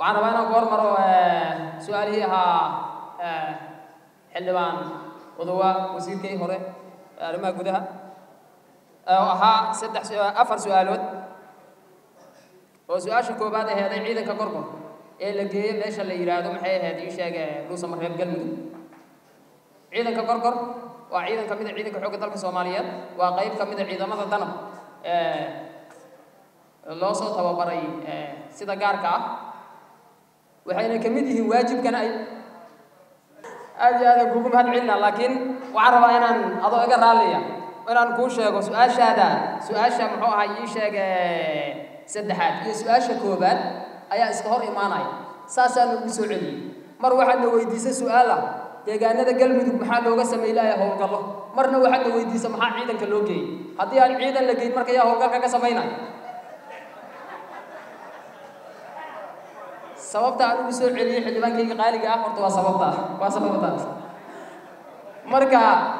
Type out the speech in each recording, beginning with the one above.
waxaan rabaa inaan ku hormaro su-aalihii ahaa xildhibaan odowa wasiirkii hore arrimaha gudaha oo ahaa saddex afar su-aalood oo su-aasha koobaad aheeday ciidanka gorgor ee la geeyey meesha la yidhaahdo maxay ahayd ii sheege dhuusamareeb galmudug ciidanka gorgor waa ciidan ka mid a ciidanka xoogga dalka soomaaliyeed waa qayb ka mid a ciidamada danab loo soo tababaray sida gaarka ah waxayna ka mid yihiin waajibkana ay aad iyo aada kugu mahad celina laakiin waxaan rabaa inaan adoo iga raalliya inaan kuu sheego su-aashaada su-aasha muxuu ahaa ii sheege saddexaad iyo su-aasha koobaad ayaa iska hor imaanaya saasaa nagu soo celiyey mar waxaadna weydiisa su-aal ah deegaanada galmudug maxaa looga sameylaya howlgallo marna waxaadna weydiisa maxaa ciidanka loo geeyey haddii aan ciidan la geyn marka yaa howlgalka ka samaynaya sababta aan ugu soo celiyey xildhibaankayga qaaliga ah horta waa sababta waa sababtaas marka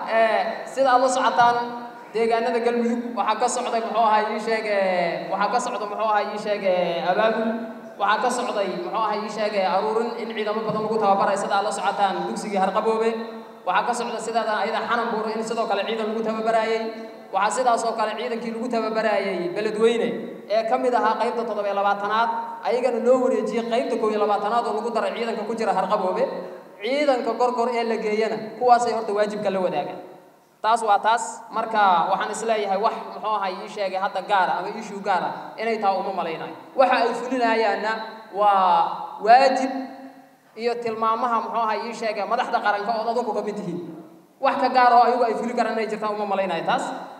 sida aad la socotaan deegaanada galmudug waxaa ka socday muxuu ahaa ii sheeg waxaa ka socda muxuu ahaa ii sheeg abaabul waxaa ka socday muxuu ahaa ii sheeg aruurin in ciidamo badan lagu tababaray sida aad la socotaan dugsigii harqaboobe waxaa ka socda sidaada ayada xanan buuro in sidoo kale ciidan lagu tababaraayey waxaa sidaas oo kale ciidankii lagu tababaraayey beledweyne ee ka mid ahaa qaybta toddobiyo labaatanaad ayagana loo wareejiyey qaybta koob iyo labaatanaad oo lagu daray ciidanka ku jira harqaboobe ciidanka gorgor ee la geeyana kuwaasay horta waajibka la wadaagaan taas waa taas marka waxaan isleeyahay wax muxuu ahay ii sheegay hadda gaara ama issue gaara inay tahay uma malaynayo waxa ay fulinayaanna waa waajib iyo tilmaamaha muxuu ahay ii sheegay madaxda qaranka ood adunku ka mid tihiin wax ka gaar oo ayagu ay fuli karaan inay jirtaan uma malaynayo taas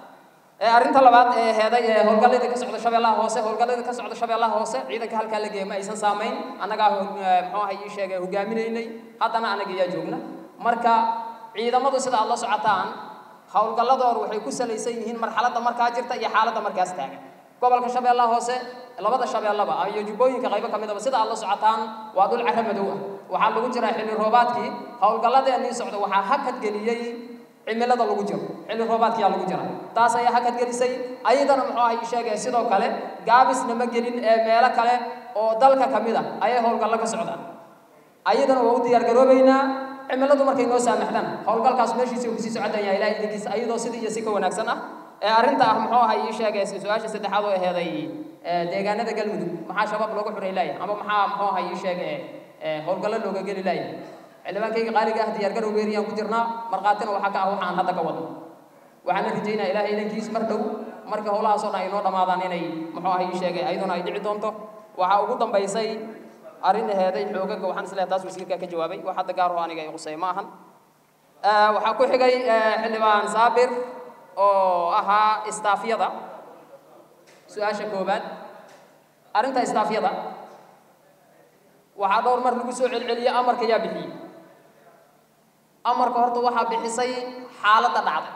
arrinta labaad ee heeday ee howlgallada ka socda shabeellaha hoose howlgallada ka socda shabeellaha hoose ciidanka halkaa la geeyay ma aysan saamayn annagaa muxuu ahay ii sheegay hogaaminaynay haddana annaga ayaa joogna marka ciidamadu sida aad la socotaan howlgalladoodu waxay ku salaysan yihiin marxaladda markaa jirta iyo xaaladda markaas taagan gobolka shabeellaha hoose labada shabeellaba iyo jubbooyinka qaybo ka midaba sida aad la socotaan waa dhul carro madow ah waxaa lagu jiraa xilli roobaadkii howlgalladeennii socda waxaa hakad geliyey cimilada lagu jiro xilli roobaadkiyaa lagu jira taas ayaa hakad gelisay ayadana muxuu ahay sheegay sidoo kale gaabisna ma gelin ee meelo kale oo dalka ka mid a ayay howlgallo ka socdaan ayadana waa u diyaargaroobaynaa cimiladu markay noo saamaxdana howlgalkaas meeshiisa kusii socodaya ilaah idinkiisa ayadoo sidii iyo si ka wanaagsan ah ee arrinta ah muxuu ahay ii sheegay su-aasha saddexaad oo aheeday deegaanada galmudug maxaa shabaab looga xuray laaya ama maxaa muxuu ahay ii sheegay howlgallo looga geli laaya xildhibaankayga qaaliga ah diyaargarow weeriyaan ku jirnaa markhaatina waxaa ka ah waxaan hadda ka wadno waxaana rajaynaa ilaahay idankiis mar dhow marka howlahaasoo dhan ay noo dhammaadaan inay muxuu ahay ii sheegay ayaduna ay dhici doonto waxaa ugu dambaysay arrin aheeday xoogaga waxaan isleeyahay taas wasiirkaa ka jawaabay wax hadda gaar oo aniga ay qusay ma ahan waxaa ku xigay xildhibaan saabir oo ahaa istaafyada su-aasha koobaad arrinta istaafyada waxaa dhowr mar lagu soo celceliyey amarka yaa bixiyey amarka horta waxaa bixisay xaaladda dhacday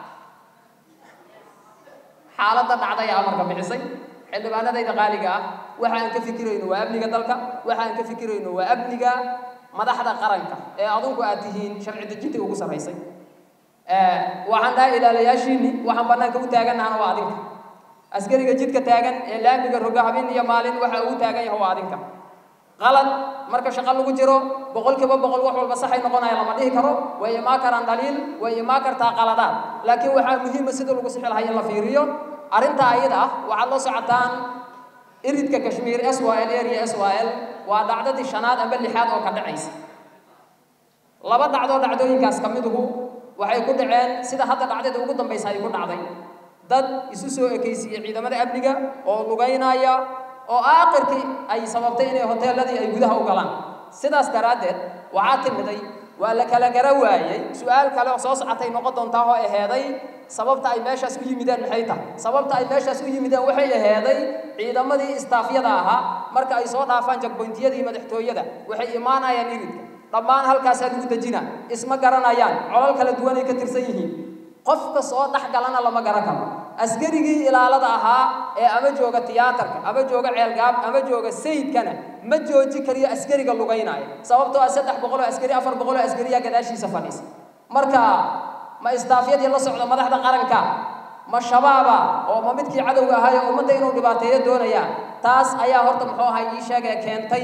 xaaladda dhacday ee amarka bixisay xildhibaanadayda qaaliga ah waxa aan ka fikirayno waa amniga dalka waxa aan ka fikirayno waa amniga madaxda qaranka ee adunku aad tihiin sharci dejinta ugu sarraysay waxaan dhahay ilaalayaashiinni waxaan bannaanka u taagannahana waa adinka askariga jidka taagan ee laamiga roga habeen iyo maalin waxa ugu taagan yahay waa adinka qalad marka shaqo lagu jiro boqolkiiba boqol wax walba saxay noqonaya lama dhihi karo way imaa karaan dhaliil way imaa kartaa qaladaad laakiin waxaa muhiima sida lagu sixi lahaa in la fiiriyo arrinta ayada ah waxaad la socotaan iridka kashmiir s y l area s y l waa dhacdadii shanaad amba lixaad oo ka dhacaysa laba dhacdoo dhacdooyinkaas ka miduhu waxay ku dhaceen sida hadda dhacdada ugu dambaysa ay ku dhacday dad isu soo ekaysiiyey ciidamada amniga oo lugaynaya oo aakhirkii ay sababtay inay hoteeladii ay gudaha u galaan sidaas daraaddeed waxaa timiday waa la kala gara waayey su-aal kale oo soo socotay noqon doontaa oo aheeday sababta ay meeshaas u yimideen maxay tahay sababta ay meeshaas u yimideen waxay aheeday ciidamadii istaafyada ahaa marka ay soo dhaafaan jagboyntiyadii madaxtooyada waxay imaanayaan iridka dhammaan halkaasaa lagu dejina isma garanayaan colal kala duwanay ka tirsan yihiin qofka soo dhex galana lama garan karo askarigii ilaalada ahaa ee ama jooga tiyaatarka ama jooga ceelgaab ama jooga sayidkana ma jooji kariyo askariga lugaynaya sababtoo ah saddex boqoloo askari afar boqoloo askariyaa gadaashiisa fadhiisa marka ma istaafyadii la socda madaxda qaranka ma shabaaba oo ma midkii cadowga ahaayoo ummadda inuu dhibaateeyo doonaya taas ayaa horta muxuu ahay ii sheegaya keentay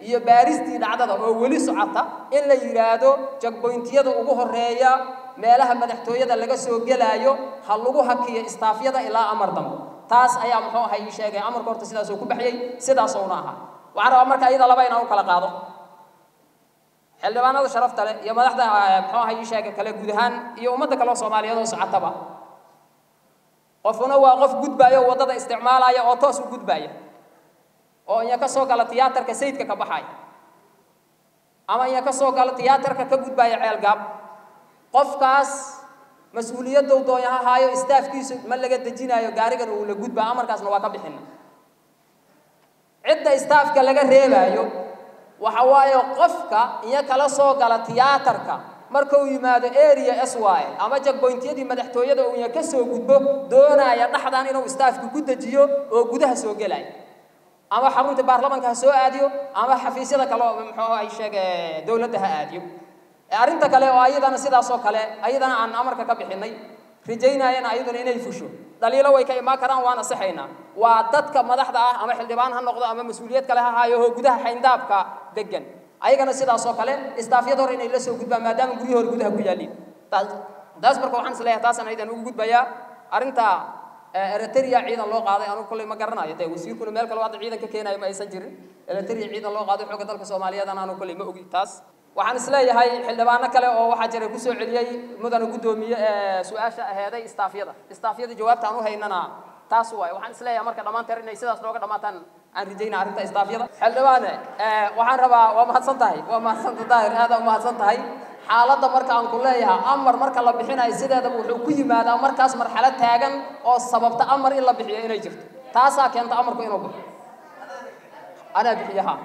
iyo baaristii dhacdada oo weli socota in la yidhaahdo jagboyntiyada ugu horeeya meelaha madaxtooyada laga soo gelaayo ha lagu hakiyo istaafyada ilaa amar dambe taas ayaa muxuu ahay ii sheegay amarka horta sidaasuu ku baxyey sidaasuna ahaa waxaan rabaa marka iyada laba inaan u kala qaado xildhibaanada sharafta leh iyo madaxda muxuu ahay ii sheegay kale guud ahaan iyo ummadda kale oo soomaaliyeed oo socotaba qofuna waa qof gudbaaya oo waddada isticmaalaya oo toos u gudbaaya oo inya ka soo gala tiyaatarka sayidka ka baxaya ama inya ka soo gala tiyaatarka ka gudbaaya ceelgaab qofkaas mas-uuliyaddow doonya ha haayo istaafkiisu ma laga dejinaayo gaarigan uu la gudbaa amarkaasna waa ka bixina cidda istaafka laga reebaayo waxa waaye qofka iyo kala soo gala tiyaatarka markuu yimaado area s y ama jagboyntiyadii madaxtooyada uu ya ka soo gudbo doonaya dhaxdan inuu istaafka ku dejiyo oo gudaha soo gelaya ama xarunta baarlamanka ha soo aadiyo ama xafiisyada kale oo muxuu ay sheege dowladda ha aadiyo arrinta kale oo ayadana sidaas oo kale ayadana aan amarka ka bixinay rajaynayana ayaduna inay fusho dhaliilo way ka imaan karaan waana saxaynaa waa dadka madaxda ah ama xildhibaan ha noqdo ama mas-uuliyad kale ha haayo oo gudaha xayndaabka degan ayagana sidaas oo kale istaafyada hore inay la soo gudbaan maadaama guryaha hore gudaha ku yaaliin taas taas marka waxaan isleeyahay taasaan aydan ugu gudbayaa arrinta eritrea ciidan loo qaaday anugu kolley ma garanayo dee wasiirkuna meel kale hadda ciidan ka keenayo ma aysan jirin eritrea ciidan loo qaaday xooga dalka soomaaliyeedana anu kolley ma ogi taas waxaan isleeyahay xildhibaano kale oo waxaa jira kusoo celiyey mudana guddoomiye su-aasha aheeday istaafyada istaafyada jawaabta aan u haynana taas waay waxaan isleeyahay marka dhammaanteer inay sidaas nooga dhammaataan aan rajayna arrinta istaafyada xildhibaane waxaan rabaa waa mahadsan tahay waa mahadsanta daahir aada umahadsan tahay xaaladda marka aan ku leeyahay amar marka la bixinayo sideedaba wuxuu ku yimaadaa markaas marxalad taagan oo sababta amar in la bixiyo inay jirto taasaa keenta amarku inuu baxo anaa bixiye ha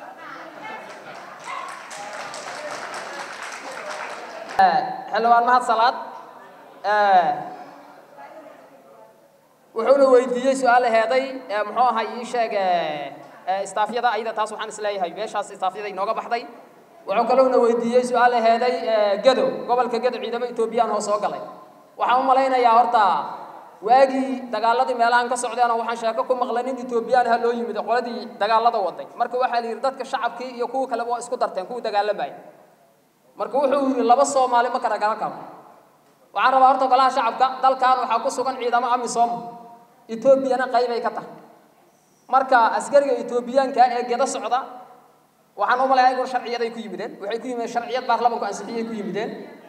xildhibaan mahad salaad wuxuuna weydiiyey su-aal heeday muxuu ahay ii sheeg istaafyada ayada taas waxaan isleeyahay meeshaas istaafyada inooga baxday wuxuu kaloona weydiiyey su-aal heeday gedo gobolka gedo ciidamo etoobiyaan oo soo galay waxaan u malaynayaa horta waagii dagaaladii meelahan ka socdeena waxaan sheeko ku maqlay nin etoobiyaan ha loo yimid qoladii dagaalada waday marka waxaa la yidhi dadka shacabkii iyo kuwa kaleba waa isku darteen kuwa dagaalamaya marka wuxuu yidhi laba soomaali ma kala garan karo waxaan rabaa horta golaha shacabka dalkan waxaa ku sugan ciidamo amisom etoobiyana qaybay ka tahay marka askariga etoobiyaanka ee gedo socda waxaan u malayaa igun sharciyaday ku yimideen waxay ku yimideen sharciyad baarlamanku ansixiyay ku yimideen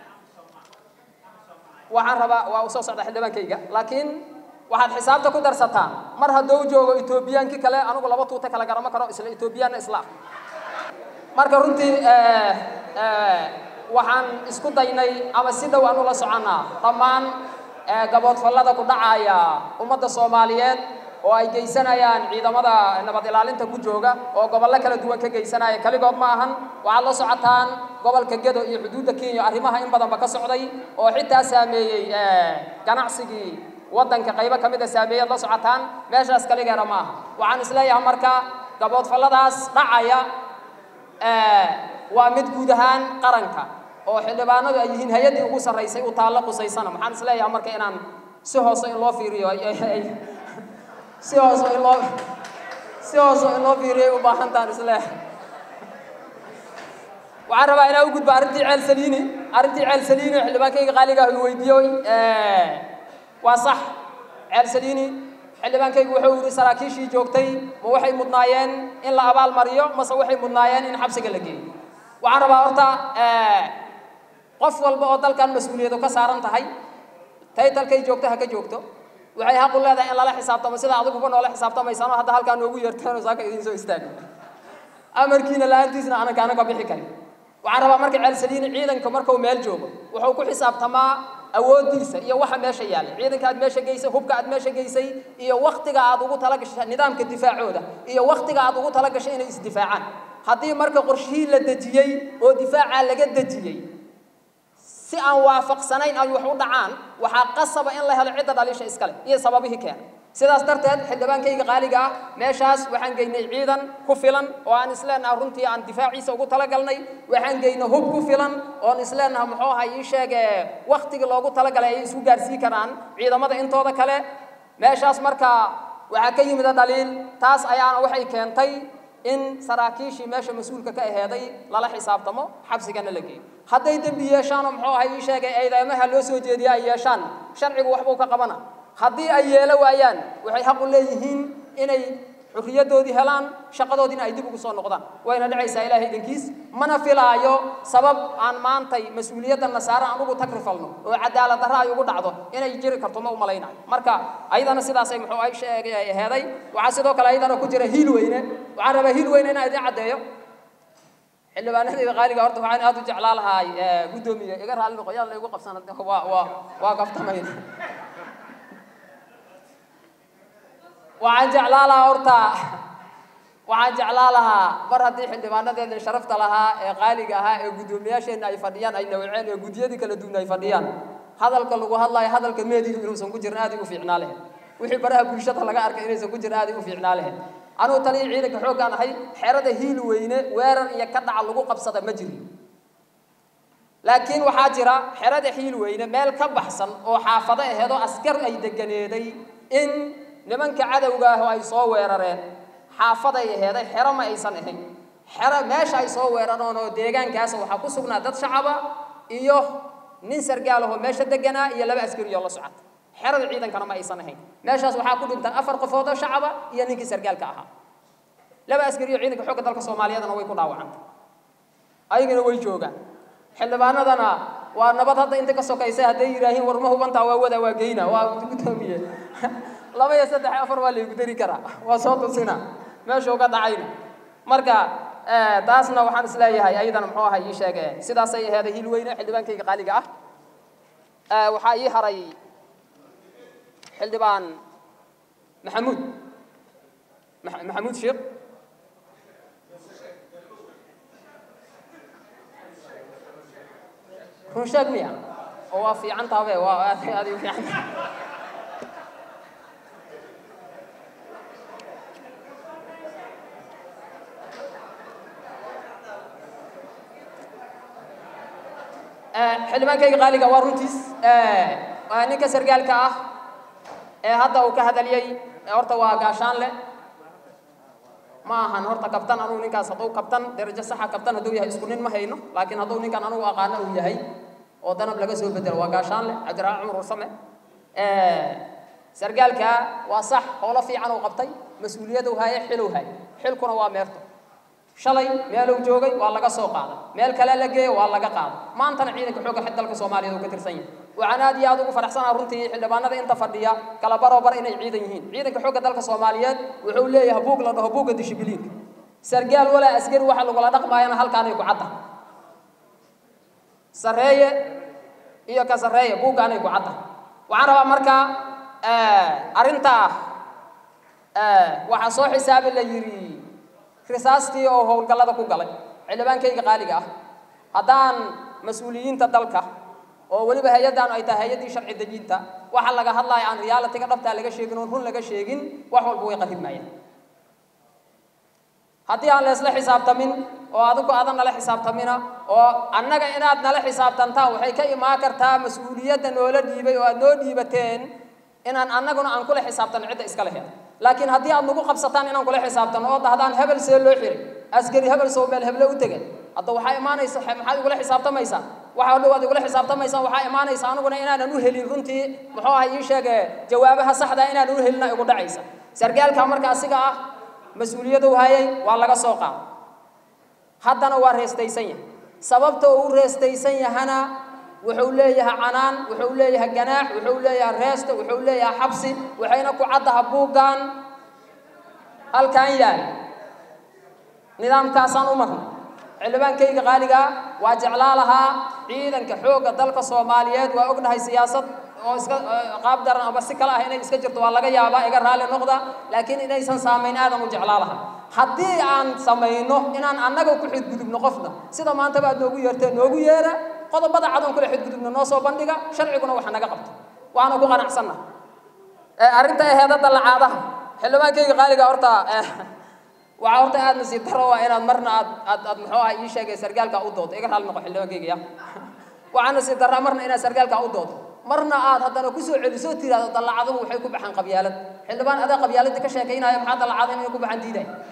waxaan rabaa waa usoo socda xildhibaankayga laakiin waxaad xisaabta ku darsataan mar hadduu joogo etoobiyaankii kale anigu laba tuute kala garama karo isla etoobiyaanna islaam marka runtii waxaan isku daynay ama si dhow aan ula soconnaa dhammaan gaboodfallada ku dhacaya ummadda soomaaliyeed oo ay geysanayaan ciidamada nabad ilaalinta ku jooga oo gobollo kala duwan ka geysanaya kaligood ma ahan waxaad la socotaan gobolka gedo iyo xuduudda kenya arrimaha in badanba ka socday oo xitaa saameeyey ganacsigii waddanka qaybo ka mid a saameeyaad la socotaan meeshaas kaligeena ma aha waxaan isleeyahay marka gaboodfalladaas dhacaya waa mid guud ahaan qaranka oo xildhibaanadu ay yihiin hay-addii ugu sarraysay u taallo qusaysana maxaan isleeyahay marka inaan si hoose in loo fiiriyo si hoose in loo si hoose in loo fiiriyo ay u baahantaan isleeyahay waxaan rabaa inaan u gudbo arrintii ceel saliini arrintii ceel saliini xildhibaankayga qaaliga uu weydiiyey waa sax ceel saliini xildhibaankaygu wuxuu yidhi saraakiishii joogtay ma waxay mudnaayeen in la abaal mariyo mase waxay mudnaayeen in xabsiga la geeyo waxaan rabaa horta qof walba oo dalkan mas-uuliyadu ka saaran tahay taytalkay joogto ha ka joogto waxay xaq u leedahay in lala xisaabtamo sida adiguba noola xisaabtamaysano hadda halkaa noogu yeerteen oo saaka idiin soo istaagay amarkiina la-aantiisna aanan kaana ka bixi karin waxaan rabaa marka ceelsaliini ciidanka markuu meel joogo wuxuu ku xisaabtamaa awooddiisa iyo waxa meesha yaallay ciidanka aad meesha geysay hubka aad meesha geysay iyo waktiga aad ugu talagashay nidaamka difaacooda iyo waktiga aad ugu talagashay inay isdifaacaan haddii marka qorshihii la dejiyey oo difaacaa laga dejiyey si aan waafaqsanayn ay wax u dhacaan waxaa qasaba in la helo cidda dhaliisha iskale iyo sababihii keena sidaas darteed xildhibaankayga qaaliga ah meeshaas waxaan geynay ciidan ku filan oo aan isleenaha runtii aan difaaciisa ugu talagalnay waxaan geynay hub ku filan oon isleenaha muxuu ahay ii sheege waktigii loogu talagalay ay isku gaarsii karaan ciidamada intooda kale meeshaas marka waxaa ka yimida dhaliil taas ayaana waxay keentay in saraakiishii meesha mas-uulka ka aheeday lala xisaabtamo xabsigana la geeyo hadday dembi yeeshaanoo muxuu ahay ii sheegay eedeymaha loo soo jeediya ay yeeshaan sharcigu waxbuu ka qabana haddii ay yeelo waayaan waxay xaq u leeyihiin inay xurriyadoodii helaan shaqadoodiina ay dib ugu soo noqdaan wayna dhacaysaa ilaahay idinkiis mana filaayo sabab aan maantay mas-uuliyadda nasaare aan ugu tagrifalno oo cadaalad darra ay ugu dhacdo inay jiri karto ma umalaynayo marka ayadana sidaasay muxuu ay sheegay ay aheeday waxaa sidoo kale ayadana ku jira hiil weyne waxaan rabaa hiil weyne inaan idin caddeeyo xildhibaanadayda qaaliga horta waxaan aad u jeclaa lahaa guddoomiye iga raalli noqo yaan la igu qabsan waa waa waa kaftamayna waxaan jeclaa lahaa horta waxaan jeclaa lahaa mar haddii xildhibaanadeena sharafta lahaa ee qaaliga ahaa ee guddoomiyaasheenna ay fadhiyaan ay nawceen ee guddiyadii kala duwan ay fadhiyaan hadalka lagu hadlayo hadalka meedihi inuusan ku jirin aad u fiicnaa lahayd wixii baraha bulshada laga arkay inaysan ku jirin aad u fiicnaa lahayd anugu taliya ciidanka xooggaan ahay xerada hiil weyne weerar iyo ka dhaca lagu qabsada ma jirin laakiin waxaa jira xerada hiil weyne meel ka baxsan oo xaafado aheedoo askar ay deganeeday in nimanka cadowga ah oo ay soo weerareen xaafaday aheeday xero ma aysan ahayn xero meesha ay soo weerareen oo deegaankaas waxaa ku sugnaa dad shacaba iyo nin sargaal ahoo meesha deganaa iyo laba askari oo la socota xerada ciidankana ma aysan ahayn meeshaas waxaa ku dhintan afar qofood oo shacaba iyo ninkii sargaalka ahaa laba askari oo ciidanka xoogga dalka soomaaliyeedna way ku dhaawacantay ayagana way joogaan xildhibaanadana waa nabad hadda inta ka sokaysa hadday yidhaahiin war ma hubantaa waa wada waa geyna waa guddoomiye laba iyo saddex afar waa laygu dari karaa waa soo tusina meeshuu ka dhacayna marka taasna waxaan isleeyahay ayadana muxuu ahay ii sheege sidaasay aheeday hiil weyne xildhibaankayga qaaliga ah waxaa ii haray xildhibaan maxamuud maxamuud sheekh run sheeg miya oo waa fiican tahabe waa aad aad u fiican tahay xildhibaankayga qaaliga waa runtiis waa ninka sargaalka ah ee hadda uu ka hadaliyey horta waa gaashaan leh ma ahan horta kabtan anugu ninkaas hadduu kabtan darajo saxa kabtan hadduu yahay isku nin ma hayno laakiin hadduu ninkan anugu aqaano uu yahay oo danab laga soo bedelo waa gaashaan leh cabdiraxmaan cumar warsame sargaalka waa sax howlo fiican uu qabtay mas-uuliyaduu haaye xiluu haaye xilkuna waa meerto shalay meeluu joogay waa laga soo qaaday meel kale la geeyo waa laga qaaday maantana ciidanka xoogga xid dalka soomaaliyeed uu ka tirsan yahay waxaan aad iyo aad ugu faraxsanaha runtii xildhibaanada inta fadhiya kala barobar inay ciidan yihiin ciidanka xoogga dalka soomaaliyeed wuxuu leeyahay buug la dhaho buugga dishibiliinka sargaal walaa askari waxa lagula dhaqmaayana halkaanay ku cadda sareeye iyo ka sareeye buuggaanay ku cadda waxaan rabaa markaa arrintaa waxaa soo xisaabi la yidhi risaastii oo howlgallada ku galay xildhibaankayga qaaliga ah haddaan mas-uuliyiinta dalka oo weliba hay-addan ay tahay hay-addii sharci dejinta waxa laga hadlaya aan realitiga dhabtaa laga sheegin oon run laga sheegin wax walba way qaribmayaan haddii aan leesla xisaabtamin oo adigu aadan nala xisaabtamina oo annaga inaad nala xisaabtantaan waxay ka imaan kartaa mas-uuliyadda noola dhiibay oo aad noo dhiibateen inaan annaguna aan kula xisaabtano cidda iska leheed laakiin haddii aad nagu qabsataan inaan kula xisaabtano oo dahdaan hebel see loo xiray askari hebel soo meel heble u tegay hadda waxaa imaanaysa maxaad igula xisaabtamaysaan waxa dhow aad igula xisaabtamaysaan waxaa imaanaysa aniguna inaanan u helin runtii muxuu ahay ii sheege jawaabaha saxda inaanan u helina igu dhacaysa sargaalka marka asiga ah mas-uuliyadu hayay waa laga soo qaada haddana waa reestaysan yahay sababta uu u reestaysan yahana wuxuu leeyahay canaan wuxuu leeyahay ganaax wuxuu leeyahay reesto wuxuu leeyahay xabsi waxayna ku caddaha buuggan halkan yaal nidaamkaasaan u marnay xildhibaankayga qaaligaa waa jeclaa lahaa ciidanka xoogga dalka soomaaliyeed waa ognahay siyaasad oo iska qaab daran ama si kale ah inay iska jirto waa laga yaabaa iga raalli noqda laakiin inaysan saamayn aadan u jeclaa lahaa haddii aan samayno inaan annaga ku xidgudubno qofna sida maantaba aad noogu yeerteen noogu yeera qodobada cadoon kule xidgudubna noo soo bandhiga sharciguna waxa naga qabto waana ku qanacsanna arrinta aheedada lacaadaha xildhibaankayga qaaliga horta waxaa horta aad nasiib daro waa inaad marna aad aad aad muxuu ah ii sheegay sargaalka u doodo iga raalli noqo xildhibaankayga ya waxaa nasiib daraa marna inaad sargaalka u doodo marna aad haddana kusoo celiso tiraahdo dallacaduhu waxay ku baxaan qabyaalad xildhibaan adaa qabyaaladda ka sheekaynaya maxaa dallacada inay ku baxaan diidaya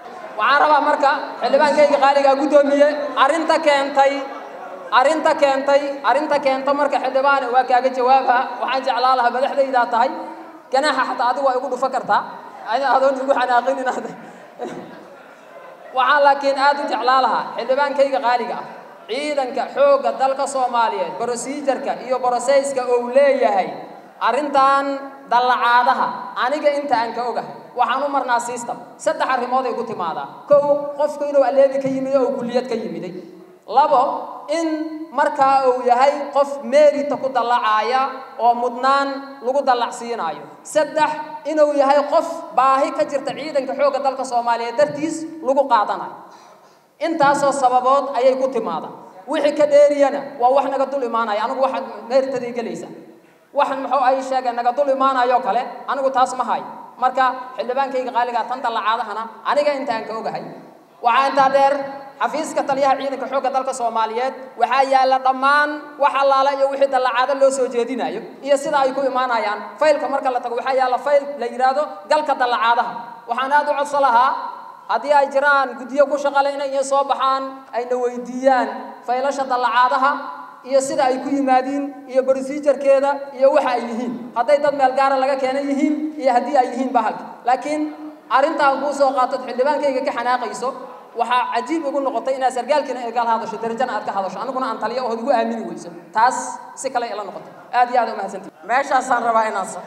waxaan rabaa marka xildhibaankayga qaaligaa guddoomiye arrinta keentay arrinta keentay arrinta keenta marka xildhibaan waa kaaga jawaaba waxaan jeclaa lahaa madaxdaydaa tahay ganaaxa xataa adigu waa igu dhufa kartaa adoon igu xanaaqin inaad waxaan laakiin aad u jeclaa lahaa xildhibaankayga qaaliga ah ciidanka xoogga dalka soomaaliyeed brosijarka iyo broseyska uu leeyahay arrintan dallacaadaha aniga inta aan ka ogahay waxaan u marnaa system saddex arrimood ay ku timaadaa kow qofku inuu aleebi ka yimid oo kulliyad ka yimiday labo in markaa uu yahay qof meerita ku dallacaaya oo mudnaan lagu dallacsiinaayo saddex inuu yahay qof baahi ka jirta ciidanka xoogga dalka soomaaliyeed dartiis lagu qaadanayo intaasoo sababood ayay ku timaada wixii ka dheeriyana waa wax naga dul imaanaya anigu waxaad meeritaday gelaysa waxan muxuu ay sheegeen naga dul imaanayoo kale anigu taas ma hayo marka xildhibaankayga qaaligaa tan dallacaadahana aniga intaan ka ogahay waxaa intaa dheer xafiiska taliyaha ciidanka xoogga dalka soomaaliyeed waxaa yaalla dhammaan wax allaala iyo wixii dallacaado loo soo jeedinayo iyo sida ay ku imaanayaan faylka marka la tago waxaa yaalla fayl la yidhaahdo galka dallacaadaha waxaan aad u codso lahaa haddii ay jiraan guddiyo ku shaqale inay iyo soo baxaan ayna weydiiyaan faylasha dallacaadaha iyo sida ay ku yimaadiin iyo brosijarkeeda iyo waxa ay yihiin hadday dad meel gaara laga keena yihiin iyo haddii ay yihiin bahalka laakiin arrintaan kuu soo qaatod xildhibaankayga ka xanaaqayso waxaa cajiib igu noqotay inaad sargaalkiina eegaal hadasho darajana aad ka hadasho aniguna aan taliyo ood igu aamini weyso taas si kale ila noqotay aad iyo aad umahadsantii meeshaasaan rabaa inaan sa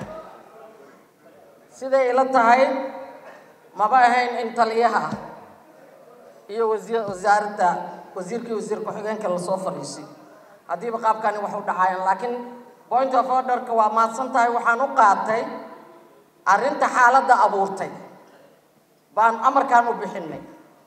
siday ila tahay maba ahayn in taliyaha iyo wasiir wasaaradda wasiirkii wasiir ku-xigeenka lasoo fadhiisiyo haddiiba qaabkani wax u dhacaayaan laakiin point of orderka waa mahadsan tahay waxaan u qaatay arrinta xaaladda abuurtay baan amarkaan u bixinay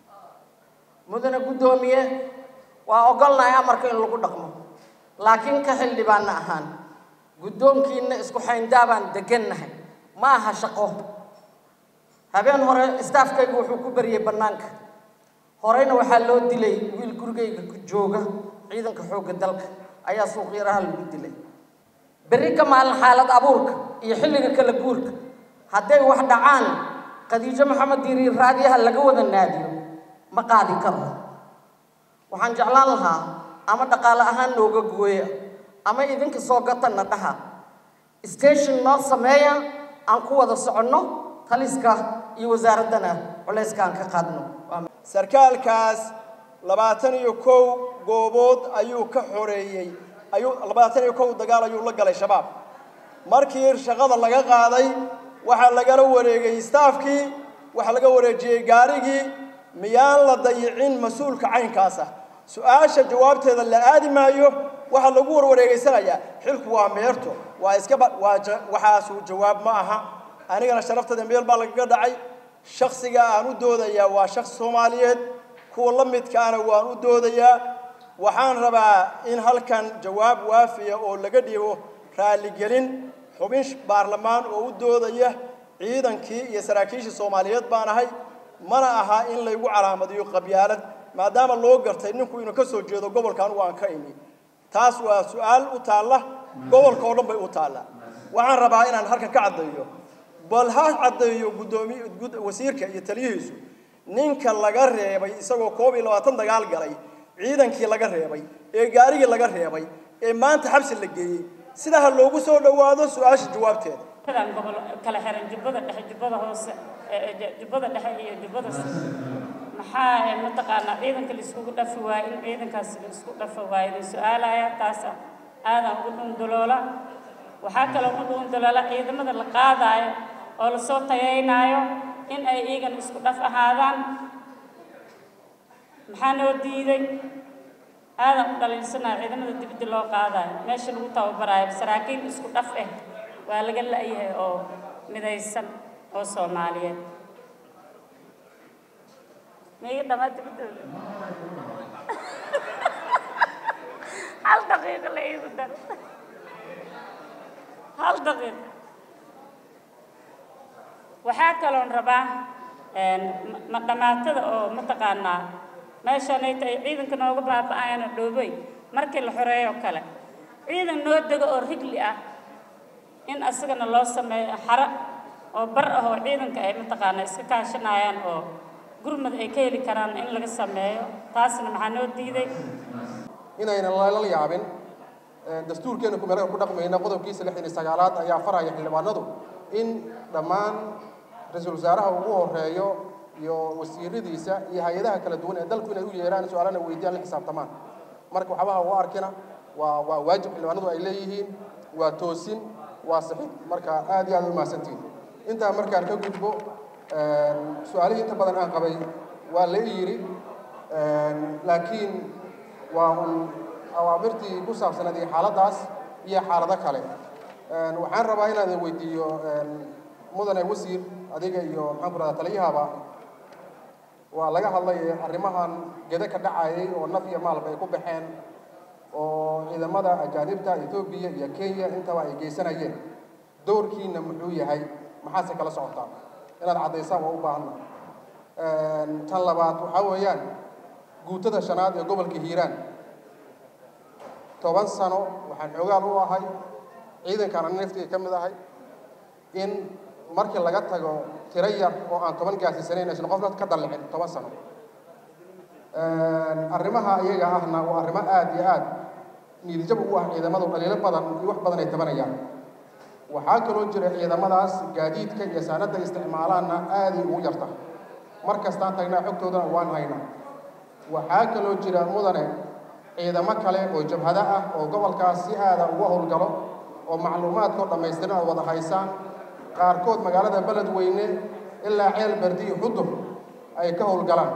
mudane guddoomiye waa ogolnahay amarka in lagu dhaqmo laakiin ka xildhibaanna ahaan guddoonkiina isku xayndaabaan degannahay ma aha shaqo habeen hore staafkaygu wuxuu ku bariyey bannaanka horeyna waxaa loo dilay wiil gurigayga ku jooga ciidanka xoogga dalka ayaa suuqyaraha lagu dilay berri ka maalin xaalad abuurka iyo xilliga kala guurka hadday wax dhacaan khadiijo maxamed diiriir raadiyaha laga wada naadiyo ma qaadi karo waxaan jeclaan lahaa ama dhaqaale ahaan nooga gooya ama idinka soo gatanna dhaha station noo sameeya aan ku wada soconno taliska iyo wasaaraddana culayska aan ka qaadno sarkaalkaas labaatan iyo kow goobood ayuu ka xoreeyey ayuu labaatan iyo kow dagaal ayuu la galay shabaab markii shaqada laga qaaday waxaa lagala wareegay staafkii waxaa laga wareejiyey gaarigii miyaan la dayicin mas-uulka caynkaas ah su-aasha jawaabteeda la aadi maayo waxaa lagu warwareegeysanayaa xilku waa meerto waa iskaba waa waxaasuu jawaab ma aha anigana sharaftada meel baa lagaga dhacay shaksiga aan u doodayaa waa shaksi soomaaliyeed kuwa la midkaana waan u doodayaa waxaan rabaa in halkan jawaab waafiya oo laga dhigo raaligelin xubin baarlamaan oo u doodaya ciidankii iyo saraakiishii soomaaliyeed baan ahay mana aha in laygu calaamadiyo qabyaalad maadaama loo gartay ninku inuu ka soo jeedo gobolka anugu aan ka imi taas waa su-aal u taalla gobolka oo dhan bay u taallaa waxaan rabaa inaan halkan ka caddeeyo bal ha caddeeyo guddoomiy wasiirka iyo taliyihiisu ninka laga reebay isagoo koob iyo labaatan dagaal galay ciidankii laga reebay ee gaarigii laga reebay ee maanta xabsi la geeyey sidaa ha loogu soo dhowaado su-aasha jawaabteeda dan gobol kala xiran jubbada dhexe jubbada hoose jubbada dhexe iyo jubbada maxaa mataqaanaa ciidanka laiskugu dhafi waayo in ciidankaas laisku dhafa waayo la su-aalaya taasa aadan ugu dhunduloola waxaa kaloo ugu dhunduloola ciidamada la qaadaayo oo lasoo tayaynaayo in ay iyagan isku dhaf ahaadaan maxaa noo diiday aadan u dhaliilsanaayo ciidamada dibadda loo qaadaayo meesha lagu tababaraayo saraakiil isku dhaf ah waa laga la-yahay oo midaysan oo soomaaliyeed miga dhamaa dibadooda hal daqiiqo la iigu dar hal daqiiqo waxaa kaloon rabaa ma dhamaatada oo mataqaanaa meeshanay tahay ciidanka nooga baaba-ayana dhoobey markii la xoreeyo kale ciidan noo dego oo rigli ah in asagana loo sameeyo xaro oo bar ah oo ciidanka ay mataqaanaa iska kaashanayaan oo gurmad ay ka heli karaan in laga sameeyo taasna maxaa noo diiday inayna lala yaabin dastuurkeena kumeelka ku dhaqmayna qodobkiisa lixdan iyo sagaalaad ayaa faraya xildhibaanadu in dhammaan ra-iisul wasaaraha ugu horeeyo iyo wasiiradiisa iyo hay-adaha kala duwan ee dalku inay u yeeraan su-aalana weydiyaan la xisaabtamaan marka waxbaha u arkina waa waa waajib xildhibaanadu ay leeyihiin waa toosin waa sixid marka aad iyo aad u mahadsantihin intaa markaan ka gudbo su-aalihii inta badan aan qabay waa la yidhi laakiin waa un awaamirtii ku saabsanayd iyo xaaladdaas iyo xaalado kale waxaan rabaa inaan weydiiyo mudane wasiir adiga iyo maxaan ku rahdaa taliyahaba waa laga hadlay arrimahan gede ka dhacayay oo naf iyo maalba ay ku baxeen oo ciidamada ajaanibta etoobiya iyo kenya intaba ay geysanayeen dowrkiina muxuu yahay maxaase kala socotaa inaad caddaysaan waa u baahanna tan labaad waxaa weeyaan guutada shanaad ee gobolka hiiraan toban sano waxaan xoogaal u ahay ciidankaan ani naftiga ka mid ahay in markii laga tago tiro yar oo aan toban gaarsiisanayn aysan qofna ka dallicin toban sano arrimaha iyaga ahna waa arrimo aad iyo aad niidijab ugu ah ciidamadu dhaliilo badan iyo wax badan ay tabanayaan waxaa kaloo jira ciidamadaas gaadiidka iyo saanadda isticmaalaanna aaday ugu yarta mar kastaan tagnaa xogtoodana waan haynaa waxaa kaloo jira mudane ciidamo kale oo jabhado ah oo gobolkaas si aada uga howlgalo oo macluumaadkoo dhammaystiran aad wada haysaan qaarkood magaalada beledweyne ilaa ceel berdi iyo xudur ay ka howlgalaan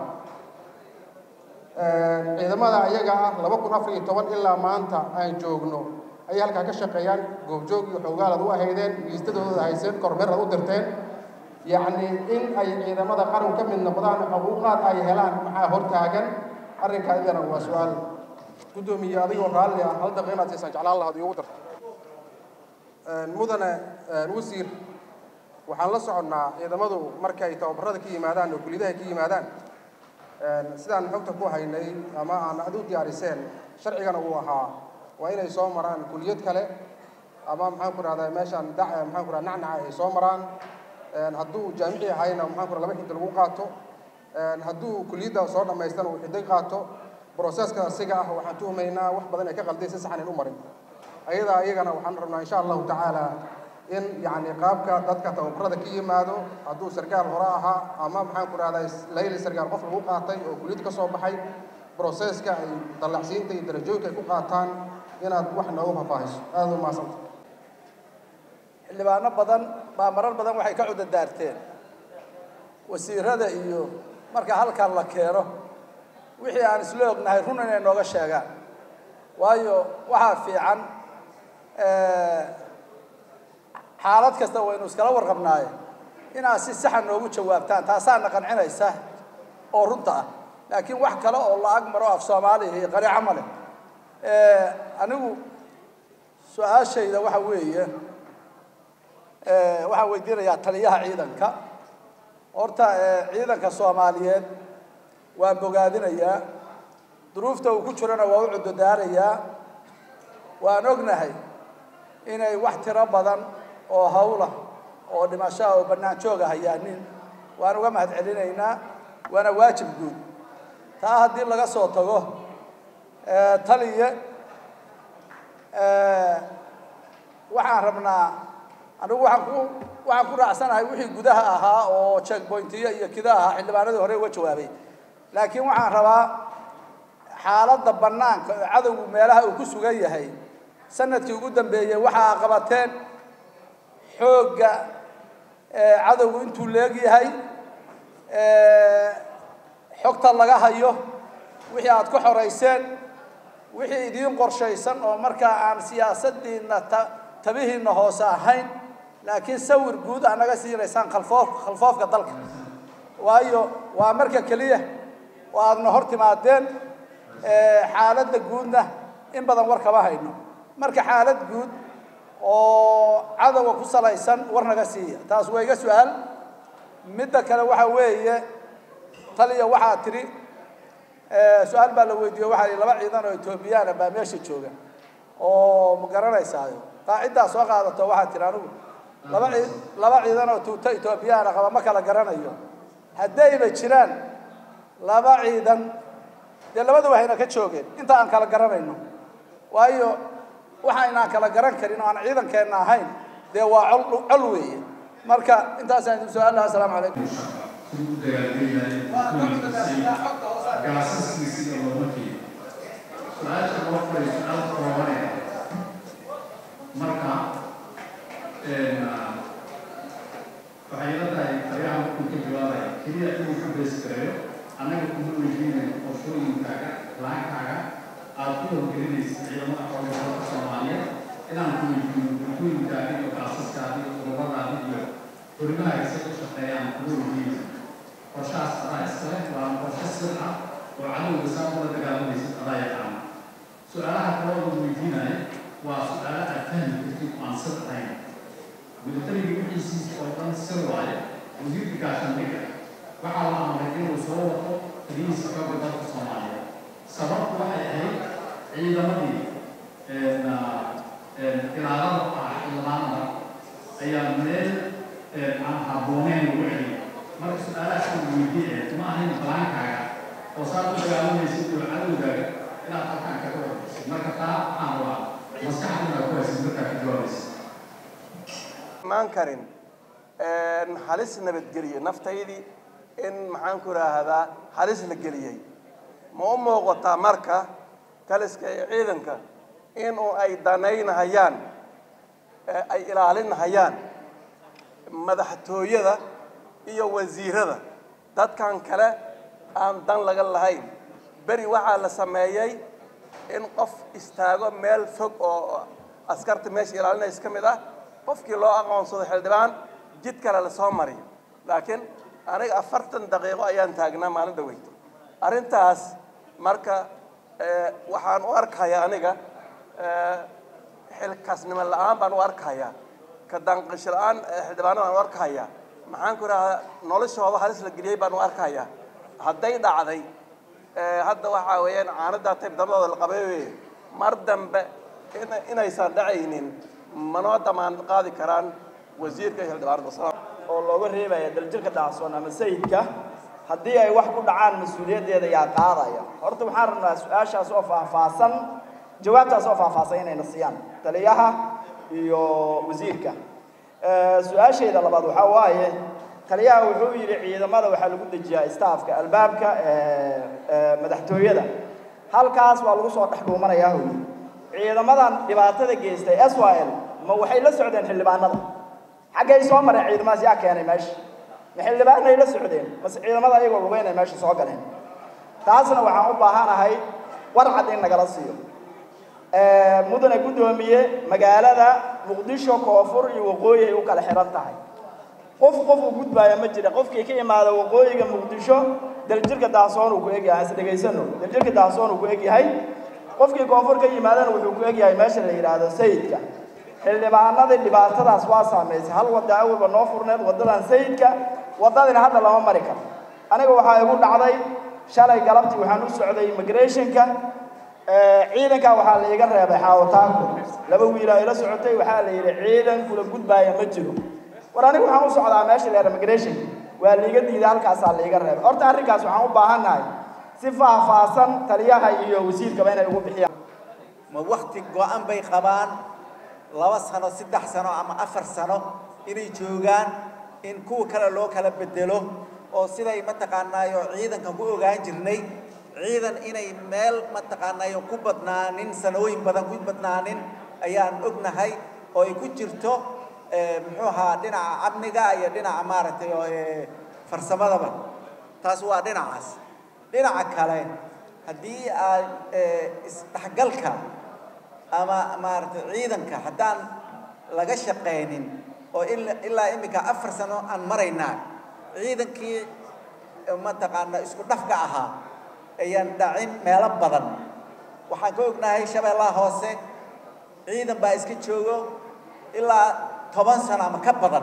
ciidamada ayaga ah laba kun afar iyo toban ilaa maanta aan joogno ayay halkaa ka shaqeeyaan goobjoog iyo xoogaalaad u ahaydeen liistadooda hayseen kormeer aad u dirteen yacni in ay ciidamada qaran ka mid noqdaan xuquuqaad ay helaan maxaa hortaagan arrinkaa idana waa su-aal guddoomiye adigoo raalli ah hal daqiiqa inaad siisaan jeclaan lahaad iigu darto mudane wasiir waxaan la soconnaa ciidamadu markay tababarada ka yimaadaan oo kuliyadaha ka yimaadaan sidaan xogta ku haynay ama aan ad u diyaariseen sharcigana uu ahaa waa inay soo maraan kuliyad kale ama maxaan ku rahdaa meeshaan da maxaan ku rahda nacnaca ay soo maraan hadduu jaamici ahayna maxaan ku rahda laba xiddi lagu qaato hadduu kuliyadda soo dhammaystana uu xiddi qaato broseska asiga ah waxaan tuhmaynaa wax badan ay ka qalday si saxan in u marin ayadaa iyagana waxaan rabnaa insha allahu tacaala in yacni qaabka dadka tababarada ka yimaado hadduu sargaal hore ahaa ama maxaan ku rahdaa layli sargaal qof lagu qaatay oo kuliyad ka soo baxay broseska ay dallacsiinta iyo darajooyinka ay ku qaataan inaad wax noogu faahfaahiso aada u mahadsanta xildhibaano badan baa marar badan waxay ka cudadaarteen wasiirada iyo marka halkan la keeno wixii aan isla ognahay run inay nooga sheegaan waayo waxaa fiican xaalad kasta waynu iskala warqabnaaye inaad si saxa noogu jawaabtaan taasaana qancinaysa oo runta ah laakiin wax kale oo la ag maro af soomaaliya iyo qariico male anigu su-aashayda waxa weeye waxaan weydiinayaa taliyaha ciidanka horta ciidanka soomaaliyeed waan bogaadinayaa duruufta uu ku jirana waa u cudodaarayaa waan ognahay inay wax tiro badan oo hawla oo dhimashoa oo bannaan jooga hayaanin waan uga mahad celinaynaa waana waajib guud taa haddii laga soo tago taliye waxaan rabnaa anigu waxaan ku waxaan ku raacsanahay wixii gudaha ahaa oo checkpointiyo iyo kida ahaa xildhibaanadii hore uga jawaabay laakiin waxaan rabaa xaaladda bannaanka oo cadowgu meelaha uu ku sugan yahay sanadkii ugu dambeeyey waxaa qabateen xoogga cadowgu intuu leegyahay xogta laga hayo wixii aad ku xorayseen wixii idiin qorshaysan oo markaa aan siyaasaddiinna ta tabihiinna hoose ahayn laakiin sawir guud aa naga siinaysaan khalfoof khalfoofka dalka waayo waa marka keliya oo aadna hor timaadeen xaaladda guudna in badan war kama hayno marka xaalad guud oo cadowga ku salaysan war naga siiya taas waa iga su-aal midda kale waxa weeye taliya waxaa tidhi su-aal baa la weydiiye waxaa ihi laba ciidan oo etoobiyaana baa meesha jooga oo ma garanaysaayo qaaciddaa soo qaadato waxaa tidhi anigu laba cii laba ciidan oo tuuto etoobiyaana qaba ma kala garanayo haddayba jiraan laba ciidan dee labadaba hayna ka joogeen inta aan kala garanayno waayo waxaynaan kala garan karin oo aan ciidankeenna ahayn dee waa col col weeye marka intaasaan idin su-aalaha asalaamu calaykum marka waxay ila tahay ayaha markuu ka jawaabaya keliya inuu ku bees gareeyo annaga kuma weydiinayo qorshooyinkaaga laankaaga aad ku howgelinaysa ciidamada xoogga dalka soomaaliyeed inaan ku weydiino bulkooyinkaaga iyo kaasaskaada iyo qodobadaada iyo horimahaaga say u shaqeeyaan kuma weydiinaysa qorshahaas adaa iskale waa qorshe sir ah oo cadowga saa kula dagaalamaysid adaa yaqaana su-aalaha kale oo weydiinaya waa su-aalo aad fahmi kartid oo aan sir ahayn militariga wixiisiisa oo dhan sir waaye wasiirka gaashaandhigga waxaa la amray inuu soo wato taliyihiisa xoogga dalka soomaaliyeed sababtu waxay ahayd ciidamadii ilaalada ah xildhibaanada ayaa meel aan habbooneyn lagu celiyay marka su-aalahaas aan weydiiye ma ahayn balaankaaga oo saad u dagaalamaysid iyo cadowgaaga inaad halkaan kaga warbisid marka taa waxaan rabaa maskaxdina ku haysid markaa ka jawaabaysid imaan karin halis nabadgeliye naftaydii in maxaan ku idhaahdaa halis la geliyey ma u muuqataa marka taliska iyo ciidanka inuu ay danaynahayaan ay ilaalinahayaan madaxtooyada iyo wasiirada dadkan kale aan dan laga lahayn beri waxaa la sameeyey in qof istaago meel fog oo askarta meesha ilaalinaysa ka mid ah qofkii loo aqoonsado xildhibaan jid kale lasoo mariyo laakiin aniga afartan daqiiqo ayaan taagnaa maalin dhaweyto arrintaas marka waxaan u arkayaa aniga xilkaasnimo la-aan baan u arkayaa ka danqasho la-aan xildhibaano baan u arkayaa maxaan ku idhahdaa noloshooda halis la geliyey baan u arkayaa hadday dhacday hadda waxaa weeyaan caanadaa tayb dabadooda la qabay weye mar dambe inaysan dhacaynin manoo damaan qaadi karaan wasiirka iyo xildhibaanada oo looga reebaya daljirka dhacsoon ama sayidka haddii ay wax ku dhacaan mas-uuliyaddeeda yaa qaadaya horta waxaan rabnaa su-aashaas oo faahfaahsan jawaabtaas oo faahfaahsan inayna siiyaan taliyaha iyo wasiirka su-aashayda labaad waxaa waaye taliyaha wuxuu yidhi ciidamada waxaa lagu dejiyaa staafka albaabka madaxtooyada halkaas waa lagu soo dhex dhuumanayaa hoyi ciidamadan dhibaatada geystay s y l ma waxay la socdeen xildhibaanada xaggay soo mareen ciidamadaas yaa keenay meesha ma xildhibaanay la socdeen mase ciidamada ayagoo lugeynay meesha soo galeen taasna waxaan u baahanahay warcad in nagala siiyo mudane guddoomiye magaalada muqdisho koonfur iyo waqooyi ay u kala xihan tahay qof qof uu gudbaaya ma jira qofkii ka imaada waqooyiga muqdisho daljirka daasoon uu ku egyahay is dhegaysano daljirka daasoon uu ku egyahay qofkii koonfur ka yimaadana wuxuu ku egyahay meesha la yidhaahdo sayidka xildhibaanadii dhibaatadaas waa saamaysay hal wadda awalba noo furneed waddadan sayidka waddadina hadda lama mari karo aniga waxaa igu dhacday shalay galabtii waxaan u socday immigrationka ciidankaa waxaa la iga reebay xaawataanku laba wiilaa ila socotay waxaa la yidhi ciidan kula gudbaaya ma jiro war aniga waxaan u socdaa meesha leer immigration waa liiga diiday halkaasaa liiga reebay horta arrinkaas waxaan u baahannahay si faahfaahsan taliyaha iyo wasiirkaba inay ugu bixiyaan ma wakti go-an bay qabaan laba sano saddex sano ama afar sano inay joogaan in kuwa kale loo kala bedelo oo siday mataqaanaayo ciidanka ku ogaan jirnay ciidan inay meel mataqaanaayo ku badnaanin sanooyin badan ku badnaanin ayaan ognahay oo ay ku jirto muxuu ahaa dhinaca amniga iyo dhinaca maaragtay oo farsamadaba taas waa dhinacaas dhinaca kale haddii aad isdhexgalka ama maaragtay ciidanka haddaan laga shaqaynin oo ilaa iminka afar sano aan maraynaa ciidankii mataqaana isku dhafka ahaa ayaan dhacin meelo badan waxaan ka ognahay shabeellaha hoose ciidan baa iska joogo ilaa toban sano ama ka badan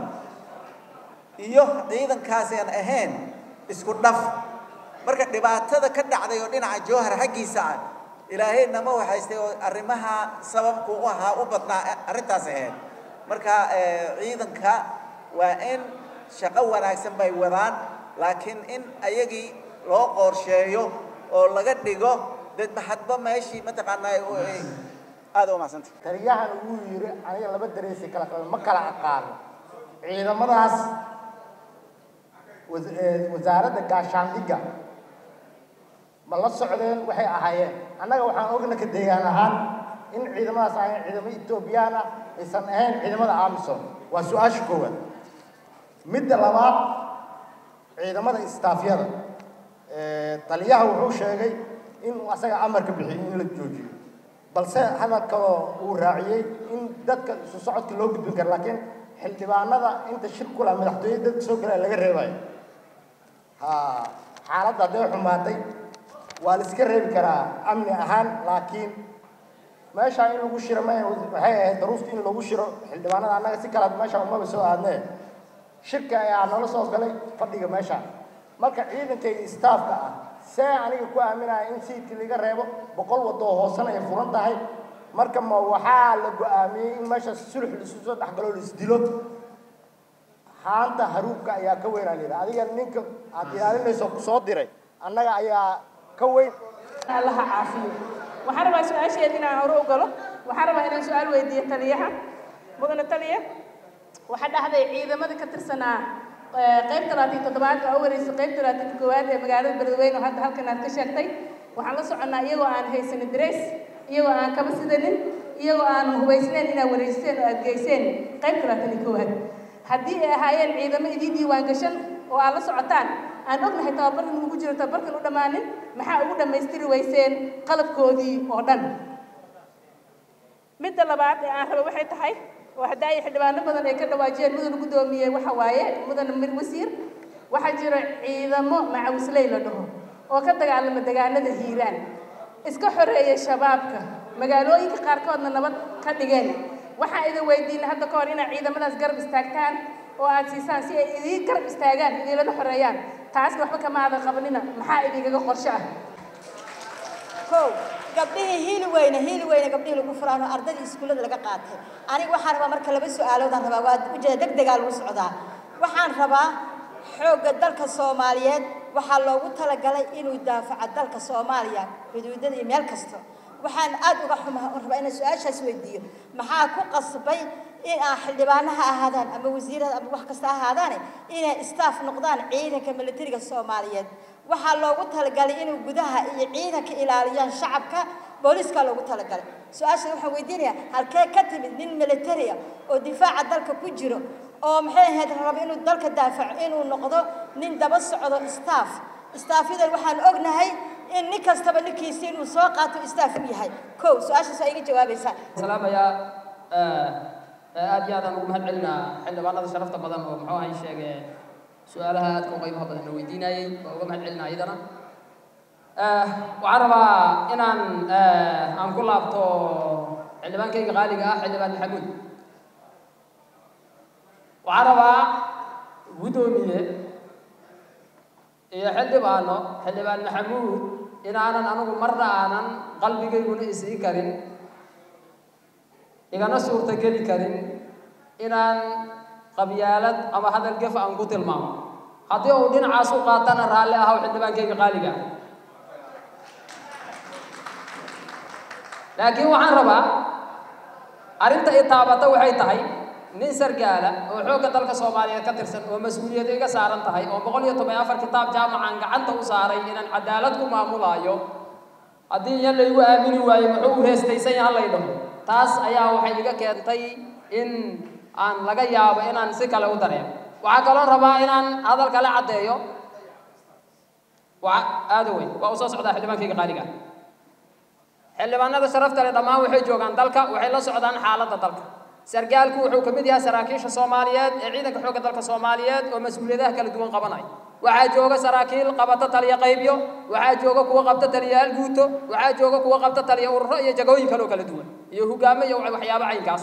iyo ciidankaasi aan ahayn isku dhaf marka dhibaatada ka dhacday oo dhinaca jowhar xaggiisa ah ilaahay nama waxaystay oo arrimaha sababku u ahaa u badnaa arrintaas ahayd marka ciidanka waa in shaqo wanaagsan bay wadaan laakiin in ayagii loo qorsheeyo oo laga dhigo dad maxadba meeshii mataqaanaa aada u mahadsanta taliyahan wuu yidhi aniga laba dareesi kala qaban ma kala aqaano ciidamadaas was- ee, wasaaradda gaashaandhigga ma la socdeen waxay ahaayeen annaga waxaan ogna ka deegaan ahaan in ciidamadaas ahayn ciidamo etoobiyaan ah aysan ahayn ciidamada amisom waa su-aasha koowaad midda labaad ciidamada istaafyada ee, taliyaha wuxuu sheegay inuu asaga amarka bixiyey in la joojiyo balse hadal kaloo uu raaciyey in dadka isu socodka loo gudbin karo laakiin xildhibaanada inta shir kula madaxtooyada dadka soo galaya laga reebayo ha xaaladda hadday xumaatay waa la iska reebi karaa amni ahaan laakiin meeshaa in lagu shiro ma waxay ahayd daruufta in lagu shiro xildhibaanada annaga si kalaad meesha umaba soo aadnee shirka ayaa nala soo galay fadhiga meesha marka ciidankayga istaafka ah see aniga ku aaminaya in siidkii laga reebo boqol wadoo hoosena ay furan tahay marka ma waxaa la go-aamiyey in meesha sulux laisu soo dhexgalo la isdilo haanta haruubka ayaa ka weyn aa layidhi adiga ninka aad ilaalinayso ku soo diray annaga ayaa ka weyn allaha caafiyo waxaan rabaa su-aasheeda inaan hore u galo waxaan rabaa inaan su-aal weydiiyo taliyaha mudane taliya waxaa dhahday ciidamada ka tirsanaa eh, qayb talaatan toddobaad oo wareysa qayb talaatan koowaad ee magaalada beledweyne oo hadda halkan aad ka sheegtay waxaan la soconnaa iyagoo aan haysanin dareys iyagoo aan kaba sidanin iyagoo aan hubaysnayn inaad wareysteen oo aad geyseen qayb talaatan iyo koowaad haddii ay ahaayeen ciidamo idii diiwaan gashan oo aad la socotaan aan ognahay tababarkan ugu jiro tababarkan u dhammaanin maxaa ugu dhammaystiri weyseen qalabkoodii oo dhan midda labaad ee aan rabo waxay tahay oo hadda ay xildhibaano badan ay ka dhawaajiyeen mudana guddoomiyey waxa waaye mudana mir wasiir waxaa jira ciidamo macawisley la dhaho oo ka dagaalama dagaalada hiiraan iska xoreeya shabaabka magaalooyinka qaarkoodna nabad ka dhigeen waxaan idin weydiinay hadda ka hor inaad ciidamadaas garab istaagtaan oo aad siisaan si ay idiin garab istaagaan idiinlana xoreeyaan taasna waxba kama aadan qabanina maxaa idinkaga qorshe ah kow gabdhihii hiili weyne hiili weyne gabdhihii lagu furaano ardadii iskuullada laga qaatay aniga waxaan rabaa marka laba su-aaloodaan rabaa waa ujeeda deg degaa lagu socdaa waxaan rabaa xoogga dalka soomaaliyeed waxaa loogu talagalay inuu daafaco dalka soomaaliya xuduudada iyo meel kasta waxaan aad uga xumaa oo rabaa inaan su-aashaas weydiiyo maxaa ku qasbay in aan xildhibaano ha ahaadaan ama wasiirada ama wax kasta ha ahaadaane inay staff noqdaan ciidanka militariga soomaaliyeed waxaa loogu talagalay inuu gudaha iyo ciidanka ilaaliyaan shacabka booliiskaa loogu talagalay su-aasha waxaan weydiinayaa halkee ka timid nin militaria oo difaaca dalka ku jiro oo maxay ahayd raba inuu dalka daafaco inuu noqdo nin daba socdo staff staafyadan waxaan ognahay in nin kastaba ninkiisi inuu soo qaato staff u yahay kow su-aashaas waa iga jawaabaysaa salaamayaa aad iyo aadaan ugu mahad celinaa xildhibaanada sharafta badan oo muxuu ahay sheege su-aalaha aadka u qiimaha badan la weydiinayay waa uga mahad celinaa iyadana waxaan rabaa inaan aan ku laabto xildhibaankayga qaaliga ah xildhibaan maxamuud waxaan rabaa guddoomiye iyo xildhibaano xildhibaan maxamuud inaanan anigu marna aanan qalbigayguna isii karin igana suurtageli karin inaan qabyaalad ama hadal gef aan ku tilmaamo haddii uu dhinacaas u qaatana raalli ahaw xildhibaankayga qaaliga ah laakiin waxaan rabaa arrinta i taabata waxay tahay nin sargaala oo xoogga dalka soomaaliyeed ka tirsan oo mas-uuliyad iga saaran tahay oo boqol iyo toban iyo afar kitaab jaamacan gacanta u saaray inaan cadaalad ku maamulaayo haddii iyan laygu aamini waayo muxuu u reestaysan yahan lay dhaho taas ayaa waxay iga keentay in aan laga yaabo inaan si kale u dareemo waxaa kaloo rabaa inaan hadal kale caddeeyo waa aada weyn waa u soo socdaa xildhibaankayga qaaliga xildhibaanada sharafta leh dhammaan waxay joogaan dalka waxay la socdaan xaaladda dalka sargaalku wuxuu ka mid yahay saraakiisha soomaaliyeed ee ciidanka xoogga dalka soomaaliyeed oo mas-uuliyadaha kala duwan qabanaya waxaa jooga saraakiil qabata taliya qaybyo waxaa jooga kuwa qabta taliyayaal guuto waxaa jooga kuwa qabta taliya ururo iyo jagooyin kaloo kala duwan iyo hogaamo iyo waxyaabo caynkaas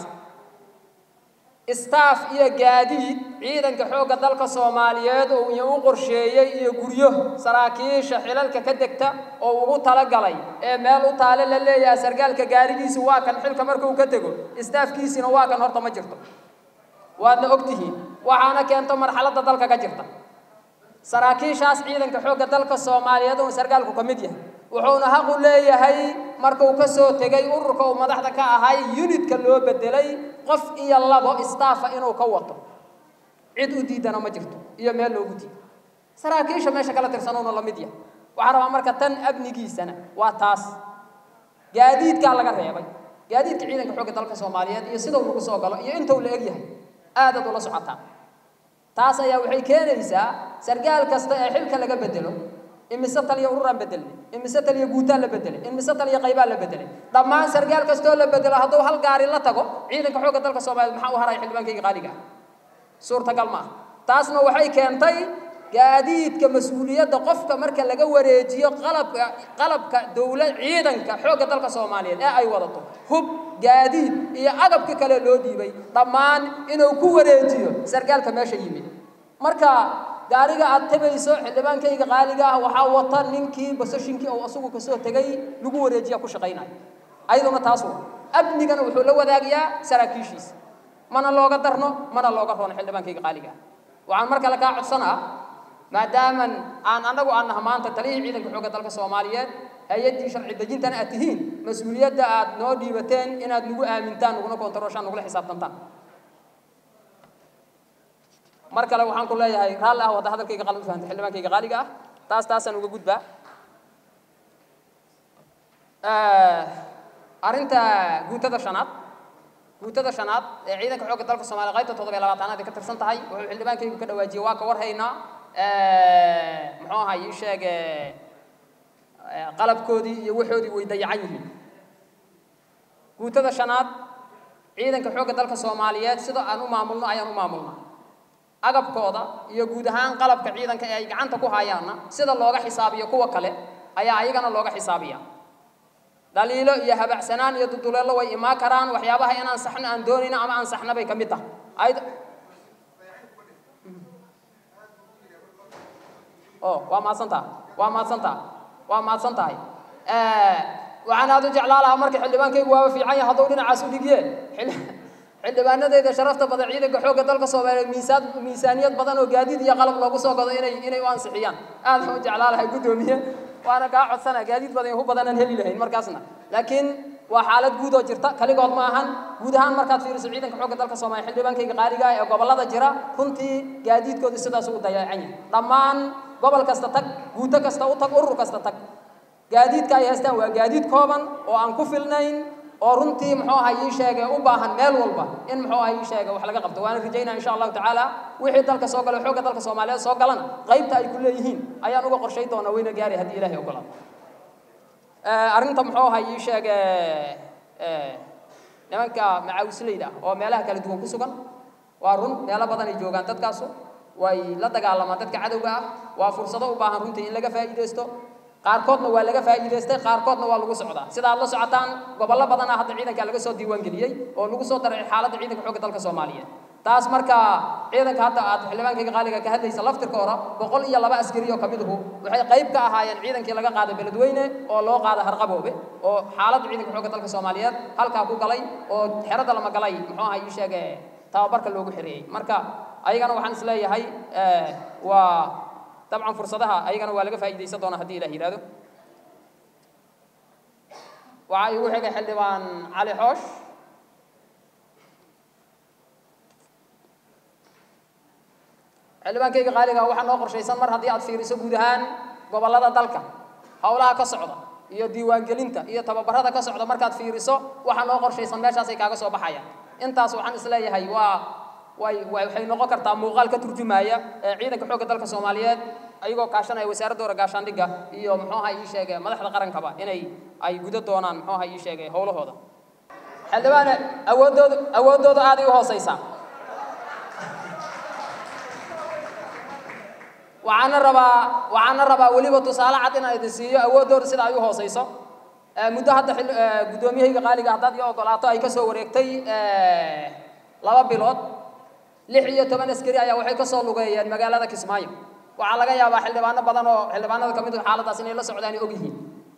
staff iyo gaadiid ciidanka xoogga dalka soomaaliyeed oo iyo u qorsheeyey iyo guryo saraakiisha xilalka ka degta oo ugu talagalay ee meel u taale la leeyahay sargaalka gaarigiisa waa kan xilka markuu ka tego staafkiisina waa kan horta ma jirto waadna ogtihiin waxaana keento marxaladda dalka ka jirta saraakiishaas ciidanka xoogga dalka soomaaliyeed uu sargaalku ka mid yahay wuxuuna xaq u leeyahay markuu ka soo tegay ururka uu madaxda ka ahay unitka loo bedelay qof iyo labo staffa inuu ka wato cid u diidana ma jirto iyo meel loogu diido saraakiisha meesha kala tirsanuuna la mid yahay waxaa rabaa marka tan amnigiisana waa taas gaadiidkaa laga reebay gaadiidka ciidanka xoogga dalka soomaaliyeed iyo sidau lagu soo galo iyo intuu la egyahay aadaad ula socotaa taas ayaa waxay keenaysaa sargaal kasta ee xilka laga bedelo imise taliya ururaan bedelnay imise taliya guutaan la bedelay imise taliya qaybaan la bedelay dhammaan sargaal kastoo la bedelo hadduu hal gaari la tago ciidanka xoogga dalka soomaaliyeed maxaa u haraya xildhibaankayga qaaliga ah suurtagal ma ah taasna waxay keentay gaadiidka mas-uuliyadda qofka marka laga wareejiyo qalabka qalabka dowlad ciidanka xoogga dalka soomaaliyeed ee ay wadato hub gaadiid iyo agabka kale loo dhiibay dhammaan inuu ku wareejiyo sargaalka meesha yimid marka gaariga aad tabayso xildhibaankayga qaaliga ah waxaa wata ninkii basashinkii uu asagu kasoo tegay lagu wareejiya ku shaqaynaya ayaduna taas wa amnigana wuxuu la wadaagayaa saraakiishiisa mana looga darno mana looga roono xildhibaankayga qaaliga ah waxaan mar kale kaa codsanaa maadaaman aan annagu aan naha maanta taliyihii ciidanka xoogga dalka soomaaliyeed hay-addii sharci dejintana aad tihiin mas-uuliyadda aad noo dhiibateen inaad nagu aamintaan naguna kontarooshaan nagula xisaabtantaan mar kale waxaan ku leeyahay raalli ah wadda hadalkayga qalad u fahantay xildhibaankayga qaaliga ah taas taasaan uga gudbaa arrinta guutada shanaad guutada shanaad ee ciidanka xoogga dalka soomaaliya qaybta toddoba iyo labaatanaad ay ka tirsan tahay wuxuu xildhibaankaygu ka dhawaajiyey waa ka warhaynaa muxuu ahaa ii sheeg qalabkoodii iyo waxoodii way dayacan yihiin guutada shanaad ciidanka xoogga dalka soomaaliyeed sida aan u maamulno ayaan u maamulnaa agabkooda iyo guud ahaan qalabka ciidanka ee ay gacanta ku hayaanna sida looga xisaabiyo kuwa kale ayaa ayagana looga xisaabiya dhaliilo iyo habacsanaan iyo duduleello way imaan karaan waxyaabaha inaan saxno aan doonayno ama aan saxna bay ka mid tahay ayd oh waa mahadsan taha waa mahadsan taha waa mahadsan tahay waxaan aad u jeclaa lahaa marka xildhibaankaygu waaba fiican yahay hadduu dhinacaas u dhigye xildhibaanadeyda sharafta badan ciidanka xoogga dalka soomaaliyeed miisaan miisaaniyad badan oo gaadiid iyo qalab loogu soo gado inay inay u ansixiyaan aad baan u jeclaa lahay guddoomiye waana kaa codsana gaadiid badan iyo hu badanaan heli lahayn markaasna laakiin waa xaalad guud oo jirta kaligood ma ahan guud ahaan markaad fiiriso ciidanka xoogga dalka soomaaliya xildhibaankayga qaaliga ah ee gobollada jira runtii gaadiidkooda sidaas u dayacan yahay dhammaan gobol kasta tag guuto kasta u tag urur kasta tag gaadiidka ay haystaan waa gaadiid kooban oo aan ku filnayn oo runtii muxuu ahaa ii sheegay u baahan meel walba in muxuu ahaa ii sheegay wax laga qabto waana rajaynaa insha allahu tacaala wixii dalka soo gala xoogga dalka soomaaliyeed soo galana qaybta ay ku leeyihiin ayaan uga qorshay doonaa wayna gaari haddii ilaahay ogolaado arrinta muxuu ahaa ii sheege nimanka macaawisleyda oo meelaha kala duwan ku sugan waa run meelo badan ay joogaan dadkaasu way la dagaalamaan dadka cadowga ah waa fursado u baahan runtii in laga faa'iidaysto qaarkoodna waa laga faa'iidaystay qaarkoodna waa lagu socdaa sida aad la socotaan gobollo badan ah hadda ciidanka laga soo diiwaan geliyey oo lagu soo daray xaaladda ciidanka xoogga dalka soomaaliyeed taas marka ciidanka hadda aad xildhibaankayga qaaliga ka hadlaysa laftirka hore boqol iyo laba askari oo kamiduhu waxay qayb ka ahaayeen ciidankii laga qaaday beledweyne oo loo qaaday harqaboobe oo xaaladda ciidanka xoogga dalka soomaaliyeed halkaa ku galay oo xerada lama galay muxuu ahaa ii sheege tababarka loogu xereeyey marka ayagana waxaan isleeyahay waa dabcan fursadaha ayagana waa laga faa'iidaysan doonaa haddii ilah yidhahdo waxaa igu xigay xildhibaan cali xoosh xildhibaankayga qaaliga waxaa noo qorshaysan mar haddii aad fiiriso guud ahaan gobollada dalka howlaha ka socda iyo diiwaangelinta iyo tababarada ka socda markaad fiiriso waxaa noo qorshaysan meeshaasay kaaga soo baxayaan intaas waxaan isleeyahay waa way waxay noqon kartaa muuqaal ka turjumaya ciidanka xoogga dalka soomaaliyeed ayagoo kaashanaya wasaaradda hore gaashaandhigga iyo muxuu ahaa ii sheege madaxda qarankaba inay ay guda doonaan muxuu ahaa ii sheege howlahooda xildhibaane awooddooda awooddooda aaday u hooseysaa waxaana rabaa waxaana rabaa weliba tusaale cad inaan idin siiyo awooddooda sida ay u hooseyso muddo hadda guddoomiyahayga qaaliga haddaad ii ogolaato ay ka soo wareegtay laba bilood lix iyo toban askari ayaa waxay ka soo lugeeyeen magaalada kismaayo waxaa laga yaabaa xildhibaano badan oo xildhibaanada ka mid ah xaaladaas inay la socdaan og yihiin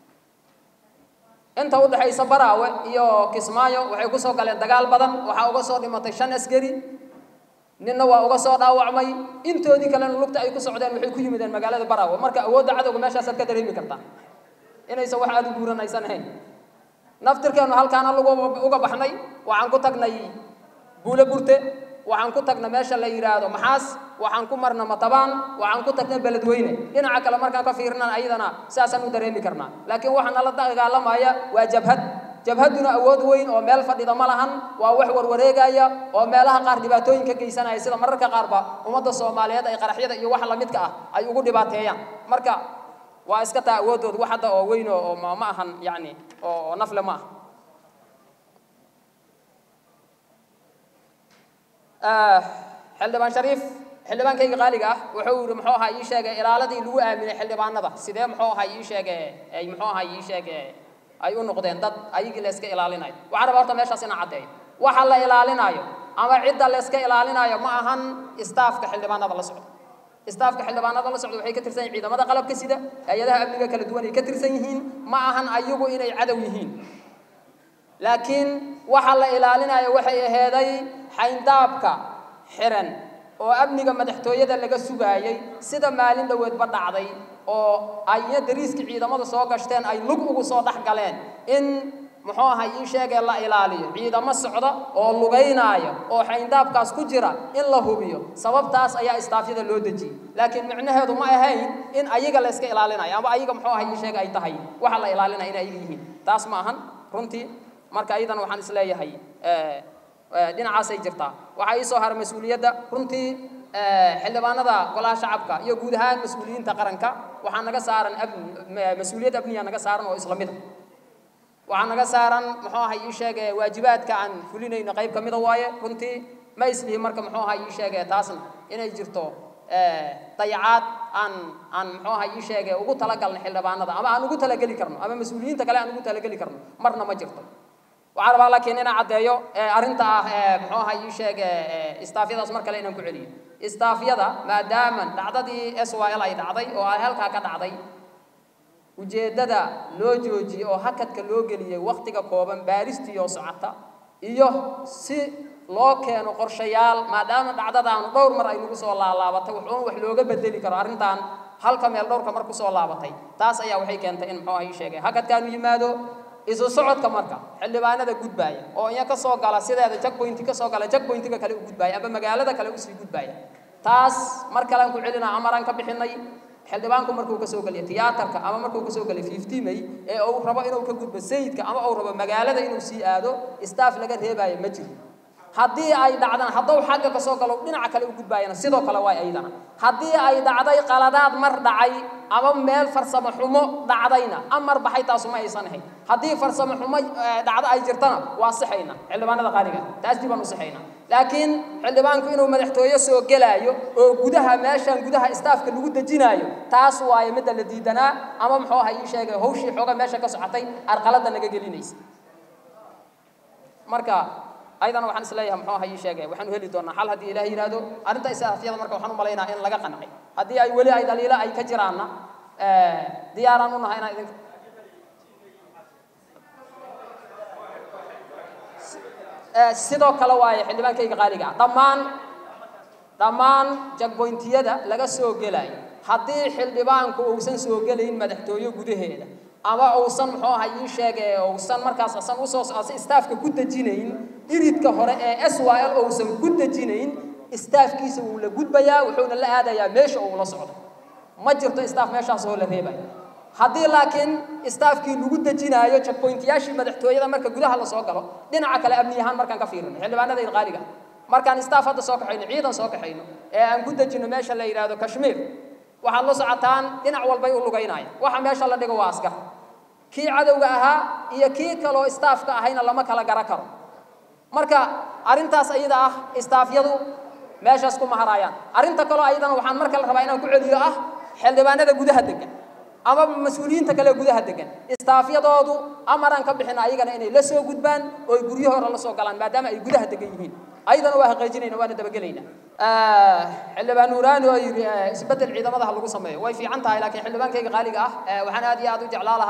inta u dhexaysa baraawe iyo kismaayo waxay ku soo galeen dagaal badan waxaa uga soo dhimatay shan askari ninna waa uga soo dhaawacmay intoodii kalena lugta ay ku socdeen waxay ku yimideen magaalada baraawe marka awoodda cadowga meeshaasaad ka dareemi kartaa inaysan wax aada u guuran aysan ahayn naftirkeennu halkaana lagu uga baxnay waxaan ku tagnay buule burte waxaan ku tagnay meesha la yidhaahdo maxaas waxaan ku marna matabaan waxaan ku tagnay beledweyne dhinaca kale markaan ka fiirinan ayadana saasaan u dareemi karnaa laakiin waxa nala dagaalamaya waa jabhad jabhadduna awood weyn oo meel fadhida ma lahan waa wax warwareegaya oo meelaha qaar dhibaatooyin ka geysanaya sida mararka qaarba ummadda soomaaliyeed ay qaraxyada iyo waxa lamidka ah ay ugu dhibaateeyaan marka waa iska taa awooddooda wax hadda oo weyn oo ma ma ahan yacni oo nafle ma ah xildhibaan shariif xildhibaankayga qaaliga ah wuxuu yidhi muxuu ahaa ii sheegay ilaaladii lagu aaminay xildhibaanada sidee muxuu ahaa ii sheege ay muxuu ahaa ii sheege ay u noqdeen dad ayagii la iska ilaalinayo waxaan rabaa horta meeshaas inaan caddeeyo waxa la ilaalinayo ama cidda la iska ilaalinayo ma ahan istaafka xildhibaanada la socda istaafka xildhibaanada la socda waxay ka tirsan yihiin ciidamada qalabka sida hay-adaha amniga kala duwan ay ka tirsan yihiin ma ahan ayagu inay cadow yihiin laakiin waxa la ilaalinayo waxay aheeday xayndaabka xiran oo amniga madaxtooyada laga sugaayay sida maalin dhoweedba dhacday oo ayna dariiska ciidamada soo gashteen ay lug ugu soo dhex galeen in muxuu ahay ii sheegee la ilaaliyo ciidamo socda oo lugaynaayo oo xayndaabkaas ku jira in la hubiyo sababtaas ayaa istaafyada loo dejiyey laakiin micnaheedu ma ahayn in ayaga la iska ilaalinayo ama ayaga muxuu ahay ii sheega ay tahay waxa la ilaalinaya inay ayaga yihiin taas ma ahan runtii marka iyadan waxaan isleeyahay dhinacaasay jirtaa waxaa ii soo haray mas-uuliyadda runtii xildhibaanada golaha shacabka iyo guud ahaan mas-uuliyiinta qaranka waxaa naga saaran mas-uuliyad amniya naga saaran oo isla mid a waxaa naga saaran muxuu ahay ii sheege waajibaadka aan fulinayno qayb ka mida waaye runtii ma islihi marka muxuu ahay ii sheege taasna inay jirto dayacaad aan aan muxuu ahay ii sheege ugu talagalna xildhibaanada ama aan ugu talageli karno ama mas-uuliyiinta kale aan ugu talageli karno marna ma jirto waxaa rabaa laakiin inaan caddeeyo arrinta ah muxuu ahay ii sheege istaafyadaas mar kale inaan ku celiyo istaafyada maadaama dhacdadii s y l ay dhacday oo ay halkaa ka dhacday ujeeddada loo joojiyey oo hakadka loo geliyey wakhtiga kooban baaristiioo socota iyo si loo keeno qorshayaal maadaama dhacdadaan dhowr mar ay nagu soo laalaabatay wuxuun wax looga bedeli karo arrintan halka meel dhowrka mar kusoo laabatay taas ayaa waxay keentay in muxuu ahay sheegay hakadkaanu yimaado isu socodka marka xildhibaanada gudbaaya oo iya ka soo gala sideeda jagboynti ka soo gala jagboyntiga kale u gudbaaya ama magaalada kale usii gudbaaya taas mar kalean ku celinaa amaraan ka bixinay xildhibaanku markuu kasoo geliyo tiyaatarka ama markuu kasoo geliyo fifty may ee uu rabo inuu ka gudbo sayidka ama uu rabo magaalada inuu sii aado staff laga reebaayo ma jiro haddii ay dhacdana hadduu xagga kasoo galo dhinaca kale u gudbaayana sidoo kale waay ayadana haddii ay dhacday qaladaad mar dhacay ama meel farsamo xumo dhacdayna amar baxay taasu ma aysan ahayn haddii farsamo xumo dhacdo ay jirtana waa sixayna xildhibaanada qaaliga taas dib aan u sixayna laakiin xildhibaanku inuu madaxtooye soo gelaayo oo gudaha meeshan gudaha istaafka lagu dejinaayo taas waaye midda la diidanaa ama muxuu ahay ii sheegay hawshii xooga meesha ka socotay arqalada naga gelinaysa marka ayadana waxaan isleeyahay muxuu ahay ii sheegay waxaanu heli doonaa xal haddii ilaah yidhaahdo arrinta istaafyada marka waxaan u malaynaa in laga qancay haddii ay weli ay dhaliilo ay ka jiraanna diyaaraan u nahay inaan idinka sidoo kale waaye xildhibaankayga qaaliga ah dhammaan dhammaan jagboyntiyada laga soo gelayo haddii xildhibaanku uusan soo gelayn madaxtooye gudaheeda ama uusan muxuu ahay ii sheege uusan markaas asan usoo istaafka ku dejinayn iridka hore ee s y l uusan ku dejinayn istaafkiisa wuu la gudbayaa wuxuuna la aadayaa meesha uu la socdo ma jirto istaaf meeshaas oo la reebayo haddii laakiin istaafkii lagu dejinaayo jagboyntiyaashii madaxtooyada marka gudaha la soo galo dhinaca kale amni ahaan markaan ka fiirino xildhibaanadayda qaaliga markaan istaaf hadda soo kaxayno ciidan soo kaxayno ee aan ku dejino meesha la yidhaahdo kashmiir waxaad la socotaan dhinac walbay u lugaynaya waxa meesha la dhigo waa askar kii cadowga ahaa iyo kii kaloo istaafka ahayna lama kala gara karo marka arrintaas ayada ah istaafyadu meeshaas ku maharaayaan arrinta kaloo ayadana waxaan marka la rabaa inaan ku celiyo ah xildhibaanada gudaha degan ama mas-uuliyiinta kale gudaha degan istaafyadoodu amaraan ka bixina ayagana inay la soo gudbaan oo ay guryahooda la soo galaan maadaama ay gudaha degan yihiin ayadana waa haqeejinayna waana dabagelayna xildhibaan nuuraani oo yidhi isbeddel ciidamadaha lagu sameeyo way fiican tahay laakiin xildhibaankayga qaaliga ah waxaan aad iyo aad u jeclaa lahaa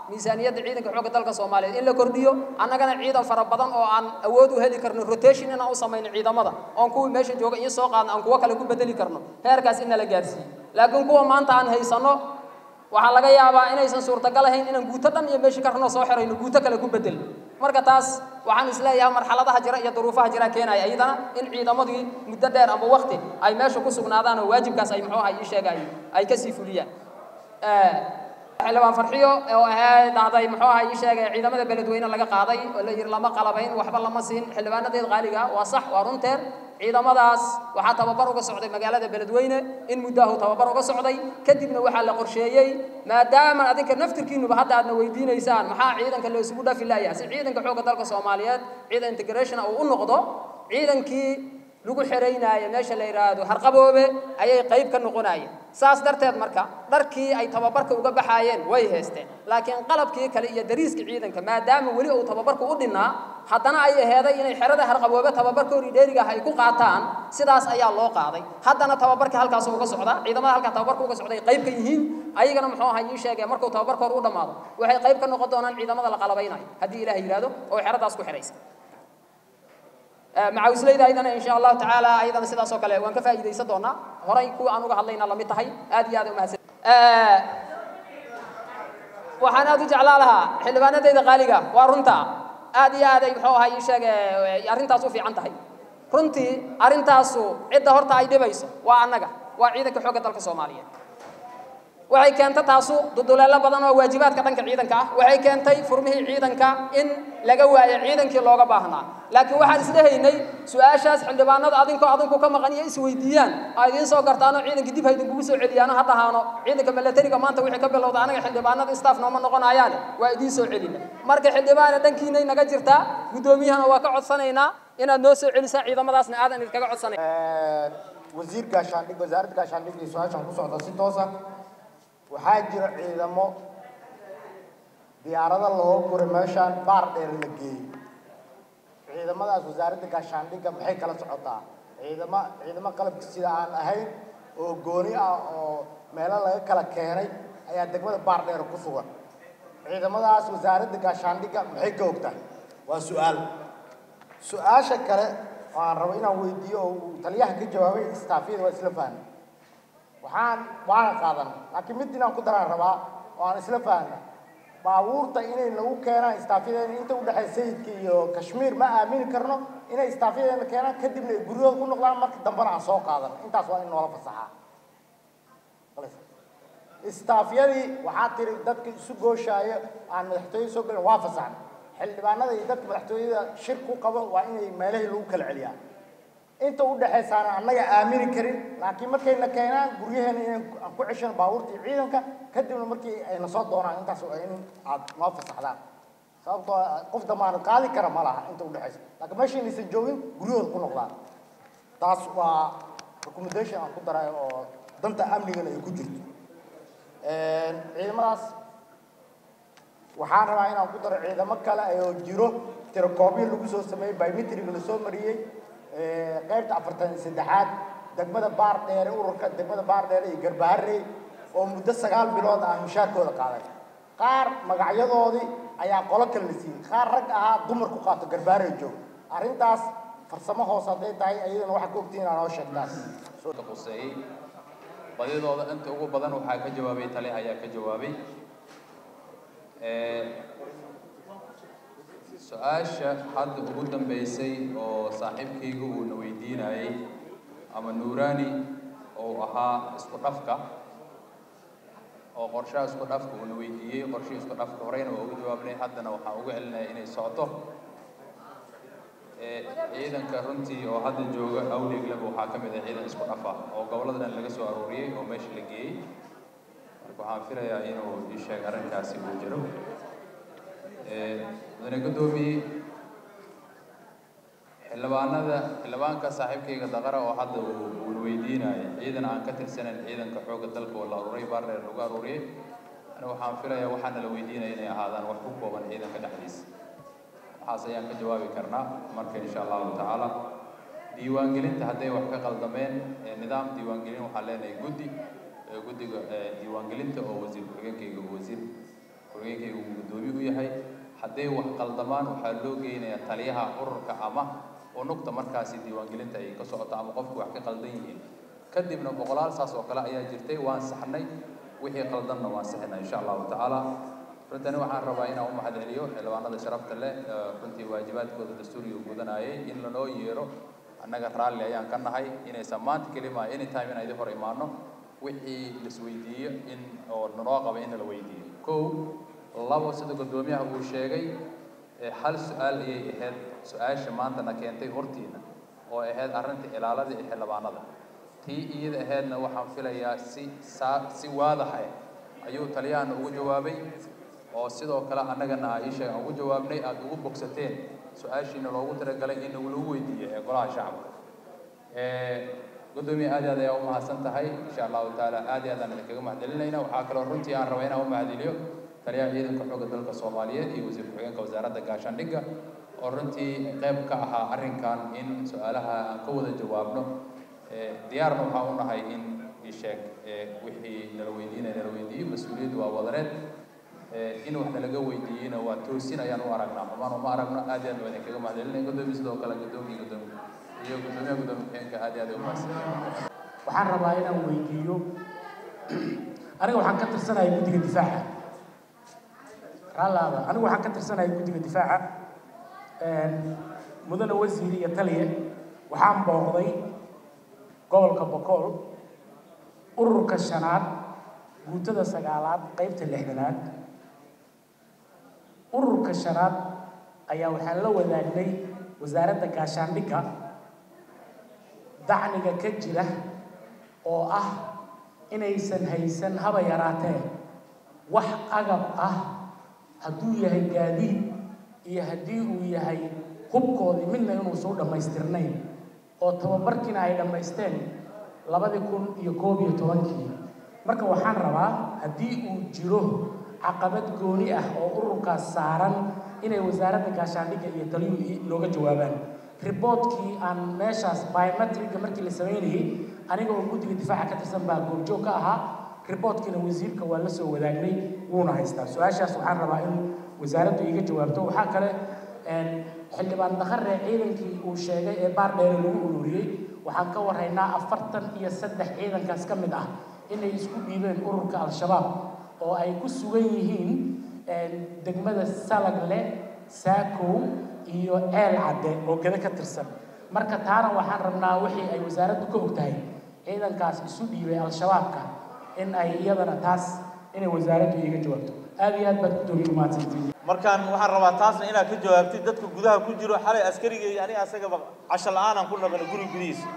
miisaaniyadda ciidanka xoogga dalka soomaaliyeed in la kordhiyo annagana ciidan fara badan oo aan awood u heli karno rotation inaan u samayno ciidamada oon kuwii meesha jooga iyo soo qaadno aan kuwo kale ku bedeli karno heerkaas in nala gaarsiiyo laakiin kuwa maanta aan haysano waxaa laga yaabaa inaysan suurtagal ahayn inaan guuto dhan iyo meeshii karnoo soo xirayno guuto kale ku bedelno marka taas waxaan isleeyahay marxaladaha jira iyo duruufaha jira keenaya iyadana in ciidamadii muddo dheer ama waqti ay meesha ku sugnaadaan oo waajibkaas ay muxuu ahay ii sheegay ay kasii fuliyaan xildhibaan farxiyo oo ahayd dhahday muxuu ahay ii sheegay ciidamada beledweyne laga qaaday oo la yiri lama qalabayn waxba lama siin xildhibaanadeed qaaliga waa sax waa runteer ciidamadaas waxaa tababar uga socday magaalada beledweyne in muddahu tababar uga socday kadibna waxaa la qorsheeyey maadaama adinka naftirkiinuba hadda aadna weydiinaysaan maxaa ciidanka la isugu dhafi laayahay si ciidanka xoogga dalka soomaaliyeed ciidan integration uu u noqdo ciidankii lagu xeraynaayo meesha la yidhaahdo harqaboobe ayay qayb ka noqonayeen saas darteed marka dharkii ay tababarka uga baxaayeen way haysteen laakiin qalabkii kale iyo dariiska ciidanka maadaama weli uu tababarku u dhinnaa haddana ay aheeday inay xerada harqaboobe tababarkoodii dheeriga ah ay ku qaataan sidaas ayaa loo qaaday haddana tababarka halkaas uga socda ciidamada halkaa tababarka uga socday qayb ka yihiin ayagana muxuu ahaa ii sheegay markuu tababarkooda u dhammaado waxay qayb ka noqon doonaan ciidamada la qalabaynayo haddii ilaah yidhaahdo oo xeradaas ku xidhaysa macawisleyda ayadana insha allahu tacaala ayadana sidaas oo kale waan ka faa'iidaysan doonaa horay kuwa aan uga hadlayna lamid tahay aad iyo aad umahadsan waxaan aad u jeclaa lahaa xildhibaanadayda qaaliga waa runta aad iyo aad ay muxuu ahaa ii sheege arrintaas u fiican tahay runtii arrintaasu cidda horta ay dhibayso waa annaga waa ciidanka xoogga dalka soomaaliyeed waxay keentay taasu duduleelo badan oo waajibaadka dhanka ciidanka ah waxay keentay furmihii ciidanka in laga waayo ciidankii looga baahnaa laakiin waxaan islehaynay su-aashaas xildhibaanada adinkoo adinku ka maqan iyo isweydiiyaan aa idiin soo gartaano ciidankii dib ha idinkugu soo celiyaano ha dhahaano ciidanka milatariga maanta wixii ka bilowda anaga xildhibaanada staff nooma noqonayaane waa idiin soo celina marka xildhibaana dhankiinay naga jirtaa guddoomiyahana waa ka codsanaynaa inaad noo soo celisaan ciidamadaasna aadan idinkaga codsanay wasiir gaashaandhig wasaaradda gaashaandhig iyo su-aashan ku socda si toosa waxaa jira ciidamo diyaarado loo guray meeshaan baar dheer la geeyey ciidamadaas wasaaradda gaashaandhigga maxay kala socotaa ciidamo ciidamo qalabka sida aan ahayn oo gooni ah oo meelo laga kala keenay ayaa degmada baar dheer ku sugan ciidamadaas wasaaradda gaashaandhigga maxay ka ogtahay waa su-aal su-aasha kale oo aan rabo inaan weydiiyo oo uu taliyaha ka jawaabay istaafyada waa isla fahmay waxaan waana qaadan laakiin mid inaan ku daraan rabaa oo aan isla fahna baabuurta inay lagu keenaan istaafyadeena inta u dhexaysa sayidka iyo kashmiir ma aamini karno inay istaafyadeena keenaan kadibna ay guryahooda ku noqdaan marka dambena aan soo qaadan intaas waa in noola fasaxaa istaafyadii waxaa tiri dadka isu gooshaayo aan madaxtooyada soo gelin waa fasaxna xildhibaanada iyo dadka madaxtooyada shir ku qabo waa inay meelahii lagu kala celiyaa inta u dhexaysaana annaga aamini karin laakiin markayna keenaan guryaheena inaan aan ku ceshano baabuurtii ciidanka kadibna markii ayna soo doonaan intaas waa in aad noo fasaxdaan sababtoo ah qof damaanad qaadi kara ma laha inta u dhexaysa laakiin meeshaynaysan joogin guryahooda ku noqdaan taas waa recommendation aan ku daray oo danta amnigana ay ku jirto ciidamadaas waxaan rabaa inaan ku daro ciidamo kale oo jiro tirakoobyo lagu soo sameeyey biometriga lasoo mariyey qaybta afartan iyo saddexaad degmada baar dheere ururka degmada baar dheere iyo garbaharey oo muddo sagaal bilood aan mushaarkooda qaaday qaar magacyadoodii ayaa qolo kale la siiyey qaar rag ahaa dumar ku qaato garbaharey joog arrintaas farsamo hoos hadday tahay ayadana waxaa ka ogtiin inaa noo sheegtaan quseeyey badidooda inta ugu badan waxaa ka jawaabay tale ayaa ka jawaabay su-aasha hadda ugu dambeysay oo saaxiibkayga uuna weydiinayay ama nuurani oo ahaa isku dhafka oo qorshaha isku dhafka uuna weydiiyey qorshihii isku dhafka horeyna waa ugu jawaabnay haddana waxaan uga celinaya inay socoto ciidanka runtii oo hadda jooga awdheeglaba waxaa ka mid ah ciidan isku dhafa oo gobollada dhan laga soo arooriyey oo meesha la geeyey marka waxaan filayaa inuu ii sheeg arrinkaasi uu jiro mudane guddoomiye xildhibaanada xildhibaanka saaxiibkayga daqara oo hadda uu uuna weydiinaya ciidan aan ka tirsanayn ciidanka xoogga dalka oo la aruuray baardheer lagu aruuriyey aniga waxaan filayaa waxaana la weydiinaya inay ahaadaan wax ku kooban ciidanka dhexdiisa waxaas ayaan ka jawaabi karnaa marka insha allahu tacaala diiwaangelinta hadday wax ka qaldameen nidaam diiwaangelin waxaan leenahay guddi guddiga diiwaangelinta oo wasiir ku-xigeenkayga wasiir ku-xigeen ku-xigeenkayga uu guddoomiye u yahay hadday wax qaldamaan waxaa loo geynayaa taliyaha ururka ama unugta markaasi diiwaangelinta ay ka socoto ama qofku wax ka qaldan yihiin kadibna boqolaal saas oo kale ayaa jirtay waan saxnay wixii qaldanna waan sixinay insha allahu tacaala runtani waxaan rabaa inaan u mahadceliyo xildhibaanada sharafta leh runtii waajibaadkooda dastuuriga gudanayay in lanoo yeero annaga raalli ayaan ka nahay inaysan maanta kelima anytime inaan idin hor imaano wixii laisweydiiyo in oo nanoo qaba in la weydiiyo kow labo sida guddoomiyaha uu sheegay hal su-aal ayay ahayd su-aasha maantana keentay hortiina oo ahayd arrinta ilaalada iyo xildhibaanada tii iyada ahaydna waxaan filayaa si saa si waadaxa ayuu taliyahana ugu jawaabay oo sidoo kale annagana ii sheeg aan ugu jawaabnay aada ugu bogsateen su-aashiina loogu talagalay in lagu weydiiyo ee golaha shacabka guddoomiye aad aad ayaa u mahadsan tahay insha allahu tacaala aad iyo aad aan idinkaga mahadcelinayna waxaa kaloo runtii aan rabaa inaan u mahadceliyo taliyaha ciidanka xoogga dalka soomaaliyeed iyo wasiir ku-xigeenka wasaaradda gaashaandhigga oo runtii qayb ka ahaa arrinkan in su-aalaha aan ka wada jawaabno diyaarna waxaa u nahay in isheeg wixii nala weydiinaya nala weydiiyo mas-uuliyaddu waa wadareed in wax nalaga weydiiyeyna waa toosin ayaan u aragnaa xumaan uma aragno aad iyo aad baan idinkaga mahadcelinaya guddoomiye sidoo kale guddoomiye guddoomiye iyo guddoomiyaha guddoomiye ku-xigeenka aad iyo aad ay u mahadsan waxaan rabaa inaan weydiiyo aniga waxaan ka tirsanahay guddiga difaaca raalaada anigu waxaan ka tirsanahay guddiga difaaca mudane wasiir iyo taliye waxaan booqday gobolka bokool ururka shanaad guutada sagaalaad qaybta lixdanaad ururka shanaad ayaa waxaan la wadaagnay wasaaradda gaashaandhigga dacniga ka jira oo ah inaysan haysan haba yaraatee wax agab ah hadduu yahay gaadiid iyo haddii uu yahay hubkoodii midna inuusan u dhammaystirnayn oo tababarkiina ay dhammaysteen labadii kun iyo koob iyo tobankii marka waxaan rabaa haddii uu jiro caqabad gooni ah oo ururkaas saaran inay wasaaradda gaashaandhigga iyo taliyuhu nooga jawaabaan riboodkii aan meeshaas biometricga markii la samaynayay aniga oo guddiga difaaca ka tirsan baa goobjoog ka ahaa riboodkiina wasiirka waa la soo wadaagnay wuuna haystaa su-aashaas waxaan rabaa in wasaaraddu iga jawaabto waxaa kale xildhibaan dakharre ciidankii uu sheegay ee baar dheere lagu ururiyey waxaan ka warhaynaa afartan iyo saddex ciidankaas ka mid ah inay isku dhiibeen ururka al-shabaab oo ay ku sugan yihiin degmada salagle saakow iyo ceel cadde oo gada ka tirsan marka taana waxaan rabnaa wixii ay wasaaraddu ka og tahay ciidankaas isu dhiibay al-shabaabka in ay iyadana taas inay wasaaraddu iiga jawaabto aad iyo aad baad guddoomiye umahadsantiin markaan waxaan rabaa taasna inaad ka jawaabtid dadka gudaha ku jiro xalay askarigay aniga asagaba casho la-aanan ku naqana guri gudihiisa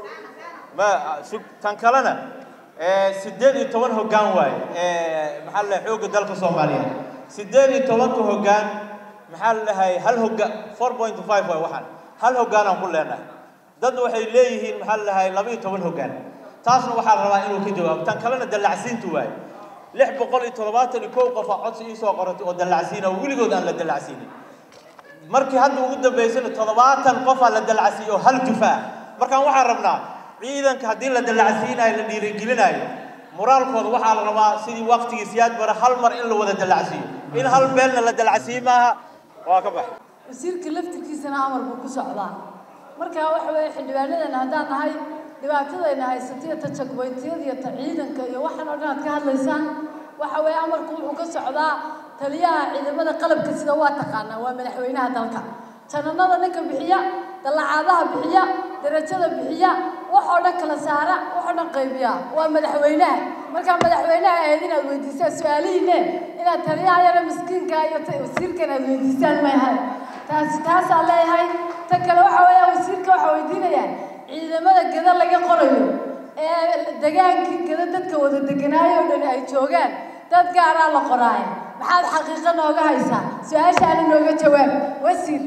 ma sug tan kalena sideed iyo toban hoggaan waaye maxaa la xoogga dalka soomaaliyeed sideed iyo tobanka hoggaan maxaa la dhahay hal hogga four point five waaye waxaan hal hoggaanaan ku leenahay dad waxay leeyihiin maxaa la dhahay laba iyo toban hoggaan taasna waxaa la rabaa inuu ka jawaabo tan kalena dallacsiintu waaye lix boqol iyo toddobaatan iyo kow qof aa codsi iisoo qoratay oo dallacsiina oo weligood aan la dallacsiinin markii hadda ugu dambaysana toddobaatan qof aa la dallacsiiyey oo hal jufa ah markaan waxaan rabnaa ciidanka haddii la dallacsiinayo la dhiirigelinayo moraalkooda waxaa la rabaa sidii waqtigii siyaad bare hal mar in la wada dallacsiiyo in hal beelna la dallacsiiyo maaha waa ka baxay wasiirka laftirkiisana amar buu ku socdaa marka waxa weeye xildhibaanadeena haddaan nahay dhibaatadayna haysataiyo ta jagboyntiyada iyo ta ciidanka iyo waxaan oo dhan aad ka hadlaysaan waxa weeye amarku wuxuu ka socdaa taliyaha ciidamada qalabka sida waa taqaanaa waa madaxweynaha dalka jananada ninka bixiya dallacaadaha bixiya darajada bixiya waxoo dhan kala saara waxoo dhan qaybiya waa madaxweynaha markaa madaxweynaha ahayd inaad weydiisaan su-aalihiine inaad taliyaha yara miskiinka iyo wasiirka inaad weydiisaan maahay taasi taasaa leeyahay ta kale waxa weeya wasiirka waxaa weydiinayaa ciidamada gada laga qorayo ee degaankii gada dadka wada deganaayo o dhan ay joogaan dad gaaraa la qoraayo maxaad xaqiiqo nooga haysaa su-aashaana nooga jawaab wasiir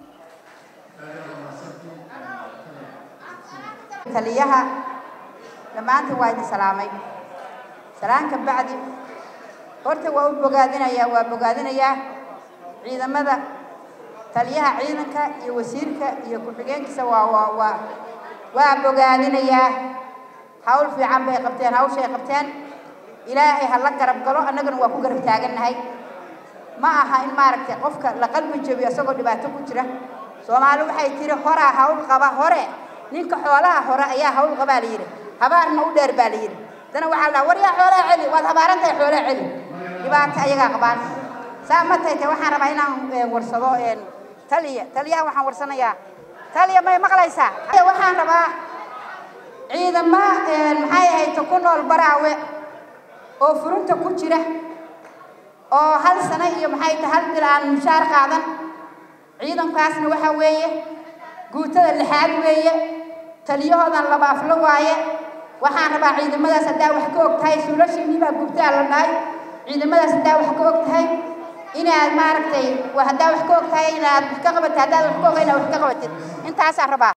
taliyaha dhammaantiin waa idin salaamay salaanka bacdi horta waa u bogaadinayaa waa bogaadinayaa ciidamada taliyaha ciidanka iyo wasiirka iyo ku-xigeenkiisa waa waa waa waa bogaadinayaa hawl fiican bay qabteen hawshay qabteen ilaahay ha la garab galo annaguna waa ku garab taagannahay ma aha in maaragtay qofka la qalbi jabiyo isagoo dhibaato ku jira soomaali waxay tiri horaa hawl qaba hore ninka xoolaha hore ayaa hawl qabaa la yidhi habaarna u dheer baa la yidhi dana waxaa la dhaha war yaa xoolaha celi waad habaaran tahay xoolaha celi dhibaato ayagaa qabaan saa ma tahay te waxaan rabaa inaan warsado taliya taliyaha waxaan warsanayaa taliya may maqlaysaa waxaan rabaa ciidama maxay ahayd ku nool baraawe oo furunta ku jira oo hal sano iyo maxay tahay hal bil aan mushaar qaadan ciidankaasna waxa weeye guutada lixaad weeye taliyahoodan laba aflo waaye waxaan rabaa ciidamadaas haddaa wax ka og tahay suulashiinii baa gubtaa la dhahay ciidamadaas haddaa wax ka og tahay inaad maaragtay haddaa wax ka og tahay inaad wax ka qabatid haddaad wax ka oga inaad wax ka qabatid intaasaan rabaa